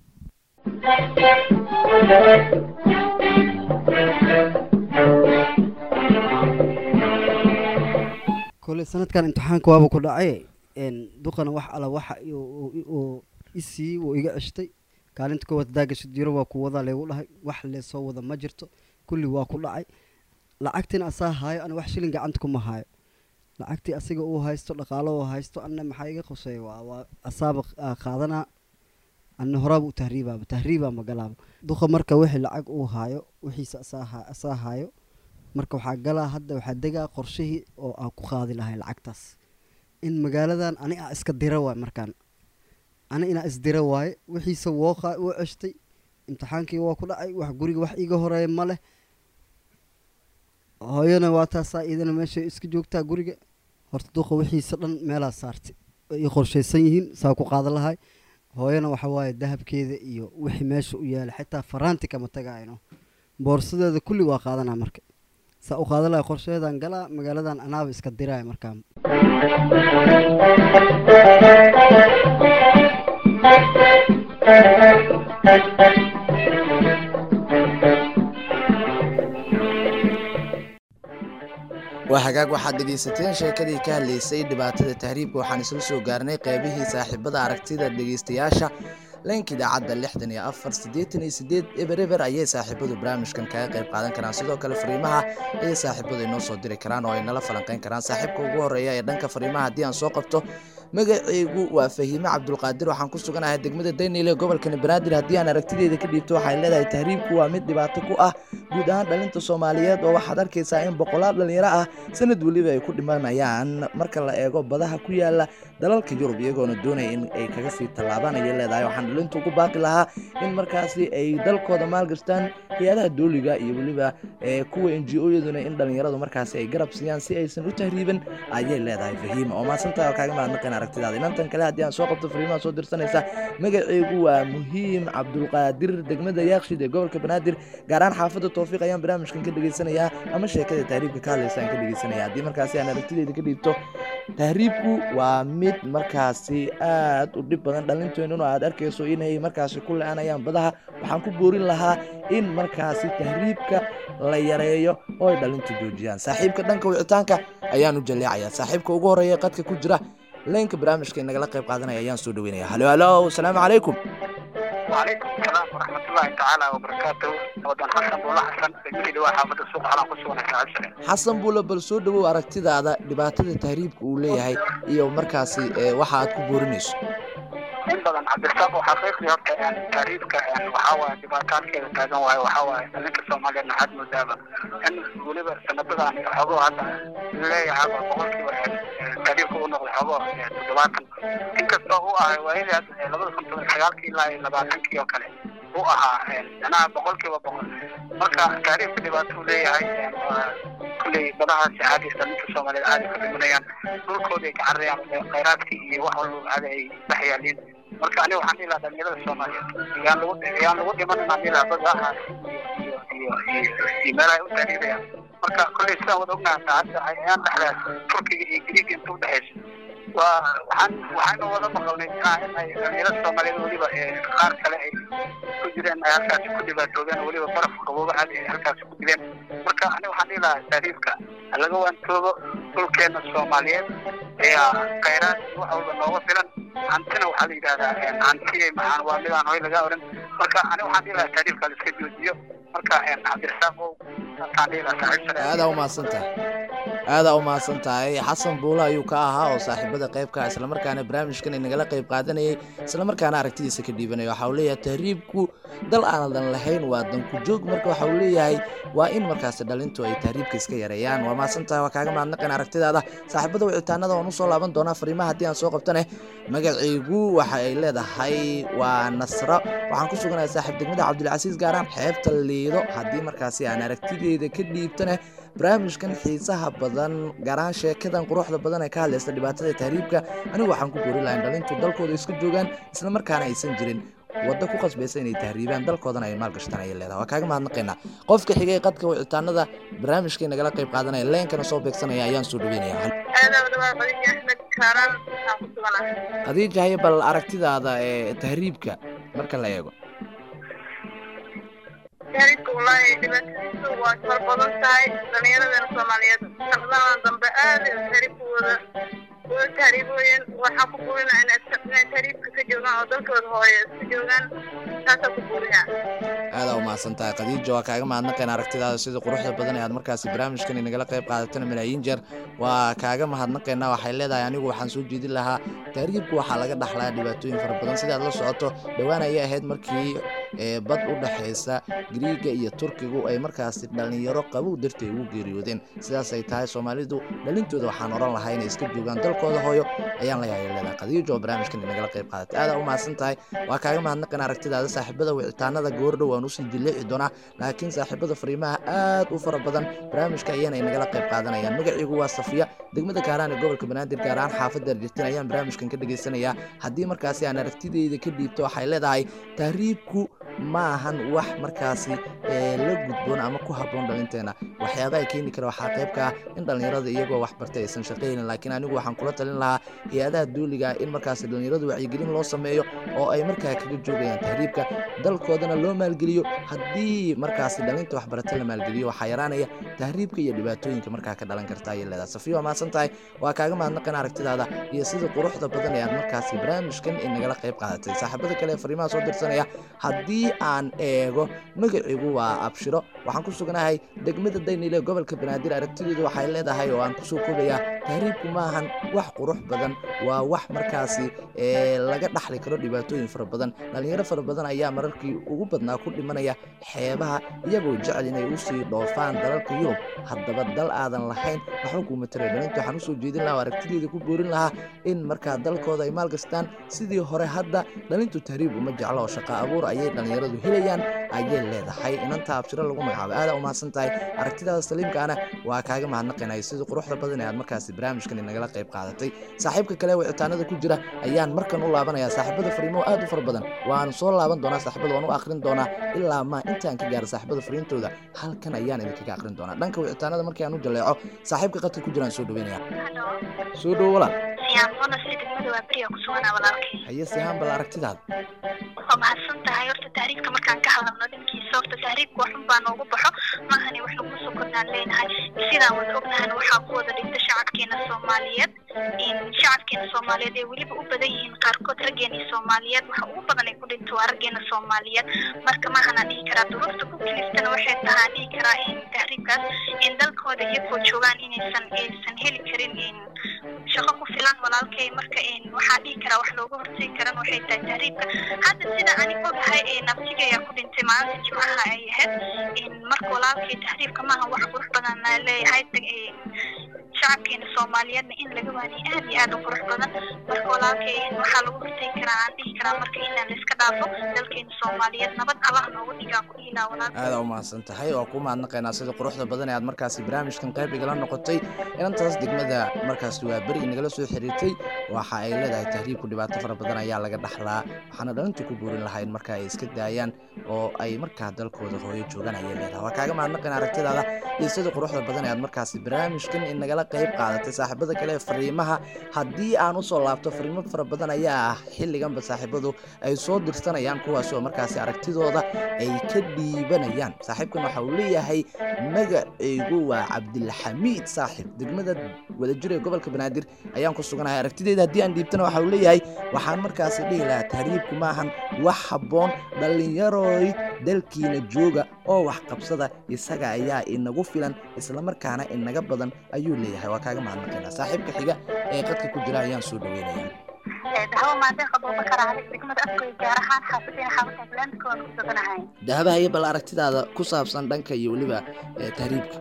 kole sanadkan imtixaanka waaba ku dhacay een, duqana wax ala waxa uu isii wuu iga ceshtay kaalinta koowaad daagasha jiro waa ku wadaa leegu dhahay wax leesoo wada ma jirto kulli waa ku dhacay lacagtina asaa haayo ana wax shilin gacanta kuma haayo lacagtii asiga uu haysto dhaqaalo uu haysto anna maxaa iga qoseeya waa waa asaaba aa qaadanaa anna horaaba u tahriibaaba tahriibaa magalaaba duqa marka wixii lacag uu haayo wixiisa asaa haa- asaa haayo marka waxaa galaa hadda waxaa degaa qorshihii oo aan ku qaadi lahay lacagtaas in magaaladan ani aa iska dira waay markaan ani inaa isdira waaye wixiisa woo qa- woo ceshtay imtixaankii waa ku dhacay wax guriga wax iiga horeeya ma leh hooyana waa taasaa iidana meeshay iska joogtaa guriga horta duqa wixiisa dhan meelaa saartay ay ii qorshaysan yihiin saa ku qaadan lahay hooyana waxa waaye dahabkeeda iyo wixii meesha u yaala xitaa faraanti kama tagaayno boorsadeeda kulli waa qaadanaa marka saa u qaadan lahay qorsheedaan galaa magaaladan anaaba iska diraaya markaa waa hagaag waxaad dhegaysateen sheekadii ka hadlaysay dhibaatada tahriibka waxaan isla soo gaarnay qaybihii saaxiibada aragtida dhegaystayaasha leenka idaacadda lixdan iyo afar siddeetan iyo siddeed eber eber ayay saaxiibadu barnaamijkan kaga qayb qaadan karaan sidoo kale fariimaha ayay saaxiibadu inoo soo diri karaan oo ay nala falanqayn karaan saaxiibka ugu horreeya ee dhanka fariimaha haddii aan soo qabto magacaygu waa fahiime cabdulqaadir waxaan ku suganahay degmada daynile gobolkani banaadir haddii aan aragtideeda ka dhiibto waxay leedahay tahriibku waa mid dhibaato ku ah guud ahaan dhalinta soomaaliyeed oo waxaad arkaysaa in boqolaal dhalinyaro ah sanad weliba ay ku dhimanayaan marka la eego badaha ku yaala dalalka yurub iyagoona doonaya in ay kaga sii tallaabaan ayay leedahay waxaan dhalintu ugu baaqi lahaa in markaasi ay dalkooda maalgashtaan hay-adaha dooliga iyo weliba ee kuwa n g o-yaduna in dhalinyaradu markaasi ay garab siiyaan si aysan u tahriibin ayay leedahay fahiima oo maasantaha oo kaaga mahadnaqeen aragtidaada inantan kale haddii aan soo qabto fariimaha soo dirsanaysa magacaygu waa muhiim cabdulqaadir degmada yaakshid ee gobolka banaadir gaar ahaan xaafadda towfiiq ayaan barnaamijkan ka dhegaysanayaa ama sheekada tahriibka ka hadlaysa aan ka dhegaysanaya haddii markaasi aan aragtideyda ka dhiibto tahriibku waa mid markaasi aad u dhib badan dhalinteennuna aad arkayso inay markaasi ku le-anayaan badaha waxaan ku boorin lahaa in markaasi tahriibka la yareeyo oo ay dhalintu joojiyaan saaxiibka dhanka wicitaanka ayaan u jaleecayaa saaxiibka ugu horreeya ee qadka ku jira leenka barnaamijka inagala qayb qaadanaya ayaan soo dhaweynaya halo halo asalaamu calaykum وعليكم السلام ورحمة الله تعالى وبركاته ودان حسن بولا حسن بجيد وحافظ السوق على قصونا تعالى xasan buule bal soo dhowow aragtidaada dhibaatada tahriibka uu leeyahay iyo markaasi ee, waxa aad ku boorinayso in badan cabdirasaaq oo xaqiiqdii horta een, taariifka een, waxaa waaye dhibaataadkeeda taagan waaye waxaa waaye dhalinka soomaaliyeed naxad moodaaba in weliba sanadadan xogoo hadda leeyahaba boqolkiiba een, een, taariifka u noqday xogoo een, toddobaatan inkastoo u ahay waayadii hadda ee, labada kun toban sagaalkii ilaa iyo labaatankii oo kale u ahaa een, manaha boqolkiiba boqol marka taariifka dhibaato uu leeyahay een, waa kulley badahaasi caadi dhalinka soomaaliyeed caadi ka dhimanayaan dhulkooda ay ka cararayaan ee khayraadkii iyo wax walba caadi ay dhex yaaliin marka aniga waxaan dhihi lahaa dhalinyarada soomaaliyeed yaan lagu yaan lagu dhiman inaan dhihi lahaa badaha iyo iyo iyo iyo meelaha ay u taariibayaan marka kolley sidaan wada ognahay saacadda ayaan dhexdaas turkiga iyo griiga inta udhexaysa waa waxaan waxaanu wada maqalnay ah in ay dhalinyarada soomaaliyeed weliba ee qaar kale ay ku jireen ay halkaasi ku dhibaatoobeen oo weliba baraf qabooba caadi ay halkaasi ku dileen marka aniga waxaan dhihi lahaa taariifka ha laga waantoobo dhulkeena soomaaliyeed ayaa khayraad iyo wax walba nooga filan hantina waxaa la yidhahdaa een, hanti maxaan waa midaan hoy laga oran marka aniga waxaan dhihi lahaa taariifka la iska joojiyo marka een, cabdirasaaq ow saasaan dhihi lahaa saaxiib sare aadaa u mahadsan tahay aadaa u mahadsan tahay xasan buule ayuu ka ahaa oo saaxiibada qaybka islamarkaana barnaamijkan inagala qayb qaadanayay islamarkaana aragtidiisa ka dhiibanaya waxa uu leeyahay tahriibku dal aanan lahayn waa danku joog marka waxa uu leeyahay waa in markaasi dhalintu ay tahriibka iska yareeyaan waa mahadsan tahay waa kaaga mahadnaqan aragtidaada saaxiibada wicitaanada waan usoo laaban doonaa fariimaha haddii aan soo qabtane magacaygu waxa ay leedahay waa nasro waxaan ku suganahay saaxiib degmada cabdilcasiis gaaraan xeebta liido haddii markaasi aan aragtideeda ka dhiibtane barnaamijkan xiisaha badan gaar ahaan sheekadan quruxda badan ee ka hadlaysa dhibaatada tahriibka anigu waxaan ku boori lahayn dhalintu dalkooda iska joogaan islamarkaana aysan jirin waddo ku qasbaysa inay tahriibaan dalkoodana ay maalgashtaan ayay leedahay waa kaaga mahadnaqaynaa qofka xigay qadka wicitaanada barnaamijkay nagala qayb qaadanaya leenkana soo beegsanaya ayaan soo dhaweynaya khadiija haye bal aragtidaada ee tahriibka marka la eego taariifka wallaahi dhibaatadiisu waa far badan tahay dhallinyaradana soomaaliyeed sanadadan dambe aad ay taariifkooda uga taariibooyeen waxaa ku burinaa inay inay taariifka ka joogaan oo dalkooda hooye iska joogaan taasaa ku burinaa aadaa u mahadsan tahay khadiija waa kaaga mahadnaqayn aragtidaada sida quruxda badan ee aad markaasi barnaamijkan inagala qayb qaadatana malaayiin jeer waa kaaga mahadnaqaynaa waxay leedahay anigu waxaan soo jeedin lahaa tahriibku waxaa laga dhaxlaa dhibaatooyin fara badan sidaad la socoto dhowaan ayay ahayd markii ee bad u dhexaysa griiga iyo turkigu ay markaasi dhallinyaro qabow dartay ugu geeriyoodeen sidaas ay tahay soomaalidu dhalintooda waxaan oran lahaa inay iska joogaan dalkooda hooyo ayaan la yaaya leedahay khadiijo oo barnaamijkan inagala qayb qaadatay aadaa u mahadsan tahay waa kaaga mahadnaqan aragtidaada saaxiibada wicitaanada goordhow waan usii jilleeci doonaa laakiin saaxiibada fariimaha aad u fara badan barnaamijka ayaana inagala qayb qaadanayaan magaciigu waa safiya degmada kaaraan ee gobolka banaadir gaar ahaan xaafadda argentina ayaan barnaamijkan ka dhegaysanayaa haddii markaasi aan aragtideyda ka dhiibto waxay leedahay tahriibku ma ahan wax markaasi ee la gudboon ama ku habboon dhalinteena waxyaabaha keeni kara waxaa qayb ka ah in dhallinyarada iyagoo wax bartay aysan shaqaynin laakiin anigu waxaan kula talin lahaa hay-adaha duuliga ah in markaasi dhallinyaradu wacyigelin loo sameeyo oo ay markaa kaga joogayaan tahriibka dalkoodana loo maalgeliyo haddii markaasi dhalinta waxbarata la maalgeliyo waxaa yaraanaya tahriibka iyo dhibaatooyinka markaa ka dhalan karta ayay leedahay safiyo waa mahadsan tahay waa kaaga mahadnaqan aragtidaada iyo sida quruxda badan ee aad markaasi barnaamijkan inagala qayb qaadatay saaxiibada kale ee fariimaha soo dirsanaya haddii aan eego magaciigu waa abshiro waxaan ku suganahay degmada daynile gobolka banaadir aragtideedu waxay leedahay oo aan kusoo koobayaa tahriibku maahan wax qurux badan waa wax markaasi ee laga dhaxli karo dhibaatooyin fara badan dhallinyaro fara badan ayaa mararkii ugu badnaa ku dhimanaya xeebaha iyagoo jecel inay usii dhoofaan dalalka yurub haddaba dal aadan lahayn waxba kuuma tara dhalinta waxaan usoo jeedin lahaa oo aragtideeda ku boorin lahaa in markaa dalkooda ay maalgastaan sidii hore hadda dhalintu tahriib uma jeclo oo shaqa abuur ayay dhallinyaradu helayaan ayay leedahay inanta abshiro lagu magacaabo aadaa u mahadsan tahay aragtidaada saliimkaana waa kaaga mahadnaqaynaya sida quruxda badan ee aad markaasi barnaamijkan inagala qayb qaadatay saaxiibka kale wicitaanada ku jira ayaan markan u laabanaya saaxiibada fariimo aad u fara badan waan soo laaban doonaa saaxiibada waan u akhrin doonaa ilaa ma intaan ka gaaro saaxiibada fariintooda halkan ayaan idinkaga akhrin doonaa dhanka wicitaanada markii aan u jaleeco saaxiibka qadka ku jiraan soo dhaweynaya soo dhowo walaal haye sihaan bal aragtidaada waa mahadsan tahay horta tahriibka markaan ka hadalno dhankiisa horta tahriibka waxun baa noogu baxo maahani wax lagu soo kordhaan leenahay sidaan wada ognahana waxaa ku wada dhinta shacabkeena soomaaliyeed shacabkeena soomaaliyeed ee weliba u badan yihiin qaarkood raggeena soomaaliyeed waxa ugu badan ay ku dhinto sababto waa raggeena soomaaliyeed marka maahanaan dhihi karaa duruufta ku kiliftana waxay tahaan dhihi karaa in tahriibkaas in dalkooda iyagoo joogaan inaysan aysan heli karin in shaqo ku filan walaalkay marka in waxaa dhihi karaa wax looga hortegi karan waxay tahay tahriibka hadda sida ani ogahay ee nabtiga ayaa ku dhintay maalinta jimcaha ay ahayd in marka walaalkay tahriibka maaha wax qurux badan na leeyahay shacabkeena soomaaliyeedna in laga waaniyo aad iyo aad u qurux badan marka walaalkay waxaa lagu hortegi karaa aan dhihi karaa marka inaan la iska dhaafo dalkeena soomaaliyeed nabad allah noogu dhigaa ku dhiilaa walaalkay aada u mahadsan tahay waa ku mahadnaqaynaa sida quruxda badan ee aad markaasi barnaamijkan qayb igala noqotay inantaas degmada markaasi waa beri nagala soo xiriirtay waxa ay leedahay tahriibku dhibaato fara badan ayaa laga dhaxlaa waxaana dhalinta ku buurin lahayn marka ay iska daayaan oo ay markaa dalkooda hooyo joogaan ayay leedahay waa kaaga mahadnaqaynaa aragtidaada iyo sida quruxda badan ee aad markaasi barnaamijkan in nagala qayb qaadatay saaxiibada kale ee fariimaha haddii aan usoo laabto fariimo fara badan ayaa ah xilliganba saaxiibadu ay soo dirsanayaan kuwaasoo markaasi aragtidooda ay ka dhiibanayaan saaxiibkan waxa uu leeyahay magacaygu waa cabdilxamiid saaxib degmada wadajir ee gobolka banaadir ayaan ku suganahay aragtideyda haddii aan dhiibtana waxa uu leeyahay waxaan markaasi dhihi lahaa tahriibku maahan wax habboon dhallinyaroy dalkiina jooga oo wax qabsada isaga ayaa inagu filan islamarkaana inaga badan ayuu leeyahay waa kaaga mahadnaqaynaa saaxiibka xiga ee qadka ku jira ayaan soo dhaweynaya dahawo maadeen abubakar ali degmada afkoy gaar ahaan xaafadina xaafadka atlantic waan ku suganahay dahabahaye bal aragtidaada ku saabsan dhanka iyo weliba ee tahriibka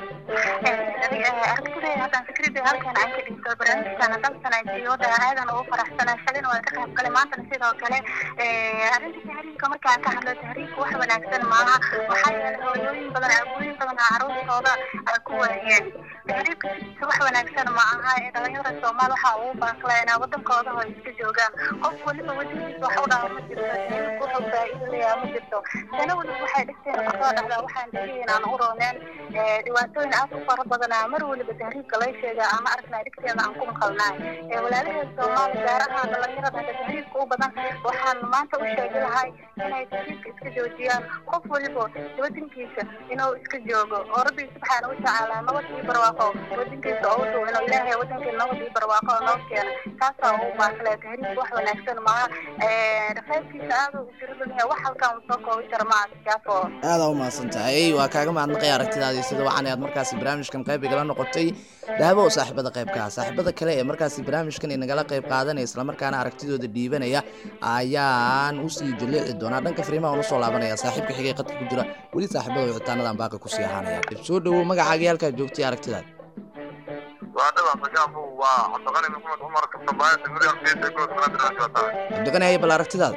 aragtidayda haddaan fikrida halkan aan ka dhigto barnaamijkana dalsana siyooda aadan ugu faraxsana shalina waan ka qayb galay maantana sidoo kale arrinta tahriibka markaan ka hadlo tahriibka wax wanaagsan maaha waxaa yeelay hooyooyin badan aabooyin badan caruurtooda ku waayeen tahriibka sidiisa wax wanaagsan ma aha ee dhalinyarada soomaal waxaa ugu baaqlaynaa wadankooda oo iska joogaan qof waliba wadankiisa wax u dhaha ma jirto tahriibka wuxuu faa'iido leeyaha ma jirto sana waliba waxay dhigteen kusoo dhacdaa waxaan dhigay inaan u rooneen dhibaatooyin aad u fara badanaa mar waliba tahriibka lay sheegaa ama aragnaa dhigteeda aan ku maqalnaay walaalaheed soomaali gaar ahaan dhalinyarada hadda tahriibka u badan waxaan maanta u sheegi lahay inay tahriibka iska joojiyaan qof waliba wadankiisa inuu iska joogo oo rabbi subxaana watacaala nabad ii barwaaqo wadankiisa oo u dhow inuu ilaahay wadankeena nabad ii barwaaqo oo noo keena taasaa ugu baaqle tahriibka wax wanaagsan maaha qaybkiisa aad u tiradan yahay wax halkan uu soo koobi kara maaha kaafo aada u mahadsan tahay waa kaaga mahadnaqaya aragtidaadii sida waxaan aad markaasi barnaamijkan qayb igala noqotay dahabo oo saaxiibada qaybka ah saaxiibada kale ee markaasi barnaamijkan inagala qayb qaadanaya islamarkaana aragtidooda dhiibanaya ayaan usii jaleeci doonaa dhanka fariimaha aan usoo laabanaya saaxiibka xigay qadka ku jira weli saaxiibada wicitaanadan baaqi kusii ahaanaya dib soo dhowow magacaagii halkaa joogtay aragtidaad waa dhaba sagaafu waa cabdiqani maxamed cumar kabtambaaya degmada arkiisa ee gobolka banaadir aan joogtaa cabdiqani haye bal aragtidaada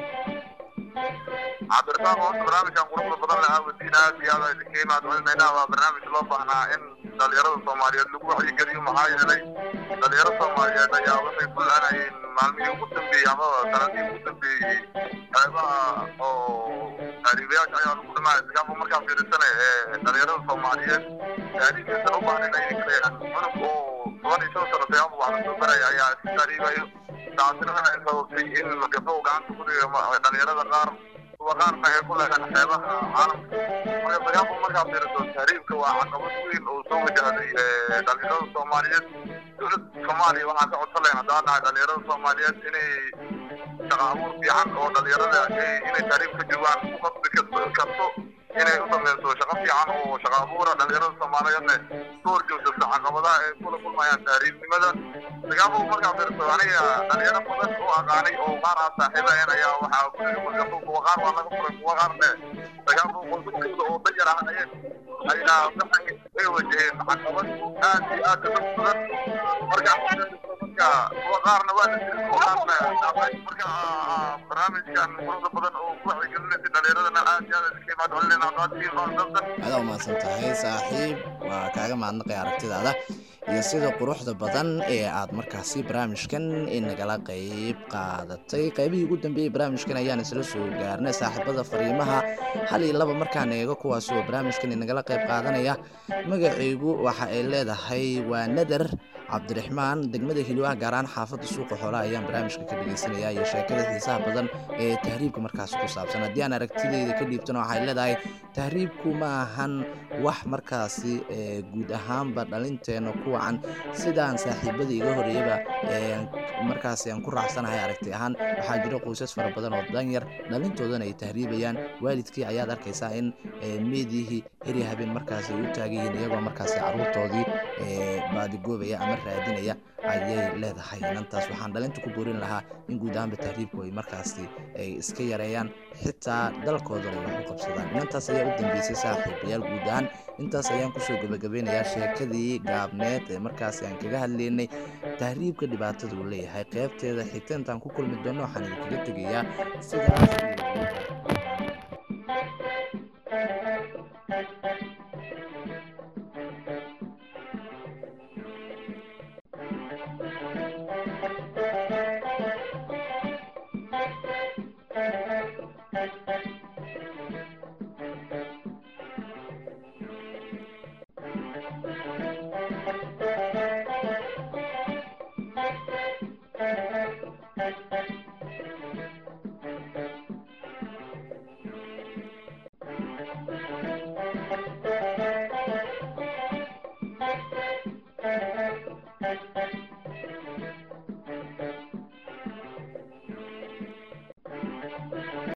cabdirasaaq horta barnaamijkan quruxda badan leh aawadiin aad iyo aad idinka imaad celinaynaa waa barnaamij loo baahnaa in dhalinyarada soomaaliyeed lagu wacyigeliyo maxaa yeelay dhalinyaro soomaaliyeed ayaa waxay ku la-anayeen maalmihii ugu dambeeyey amaba sanadihii ugu dambeeyey qeybaha oo taariibayaasha ayaa lagu dhamaaya sagaafu markaa fiirisana ee dhalinyarada soomaaliyeed taariikhdiisan u baahnayn ayay ka leeyahan cunug oo toban iyo shan sano sayaaba wax lasoo baraya ayaa iska taariibayo taasina waxay sababtay in gabdho gacanta ku dhiga dhalinyarada qaar kuwa qaarna ay ku leedahan xeebaha caalamka marka sagaafu markaa fiiriso tahriibka waa caqabad weyn oo soo wajahday dhalinyarada soomaaliyeed dowladda soomaaliya waxaan ka codsan lahayn haddaan nahay dhalinyarada soomaaliyeed inay shaqa abuur fiican oo dhalinyarada inay tahriib ka joogaan ku qasbi karto inay u sameyso shaqo fiican oo shaqa abuura dhalinyarada soomaaliyeedna ka horjoogsato caqabadaha ay kula kulmayaan tahriibnimada sagaafu markaa fiirso aniga dhalinyaro badan oo aqaanay oo qaar aan saaxiibahayn ayaa waxaa guriga markaasu kuwa qaar waa laga furay kuwa qaarne sagaafu qoysaskooda oo danyar ahayeen ayaa waxay ay wajaheen caqabad aad iyo aad u badan marka marka kuwa qaarna waa la jirin kuwa qaarna dhaafay marka barnaamijkan quruxda badan oo ku wacyigelinaysa dhalinyaradana aad iyo aad iska imaad celinayna qaadkiin oo dabsan aada u mahadsan tahay saaxiib waa kaaga mahadnaqaya aragtidaada iyo sida quruxda badan ee aad markaasi barnaamijkan inagala qayb qaadatay qaybihii ugu dambeeyey barnaamijkan ayaan isla soo gaarnay saaxiibada fariimaha hal iyo laba markaan eego kuwaas oo barnaamijkan inagala qayb qaadanaya magacaygu waxa ay leedahay waa nadar cabdiraxmaan degmada hilwaha gaar ahaan xaafadda suuqa xoolaha ayaan barnaamijka ka dhegeysanaya iyo sheekada xiisaha badan ee tahriibka markaasi ku saabsan haddii aan aragtideyda ka dhiibtana waxay leedahay tahriibku ma ahan wax markaasi ee, guud ahaanba dhalinteena ku wacan sidaan saaxiibada iga horeeyaba ee, markaasi aan ku raacsanahay aragti ahaan waxaa jira qoysas fara badan oo danyar dhalintoodana ay tahriibayaan waalidkii ayaad arkaysaa in ee, meedihii heri habeen markaasi ay u taagan yihiin iyagoo markaasi caruurtoodii ee, baadigoobaya ama raadinaya ayay leedahay inantaas waxaan dhalinta ku boorin lahaa in guud ahaanba tahriibku ay markaasi ay iska yareeyaan xitaa dalkoodana ay wax u qabsadaan inantaas ayaa u dambeysay saaxiibayaal guud ahaan intaas ayaan kusoo gabagabeynayaa sheekadii gaabneed ee markaasi aan kaga hadlaynay tahriibka dhibaatada uu leeyahay qeybteeda xigta intaan ku kulmi doono waxaan idinkaga tegayaa sidaas iyo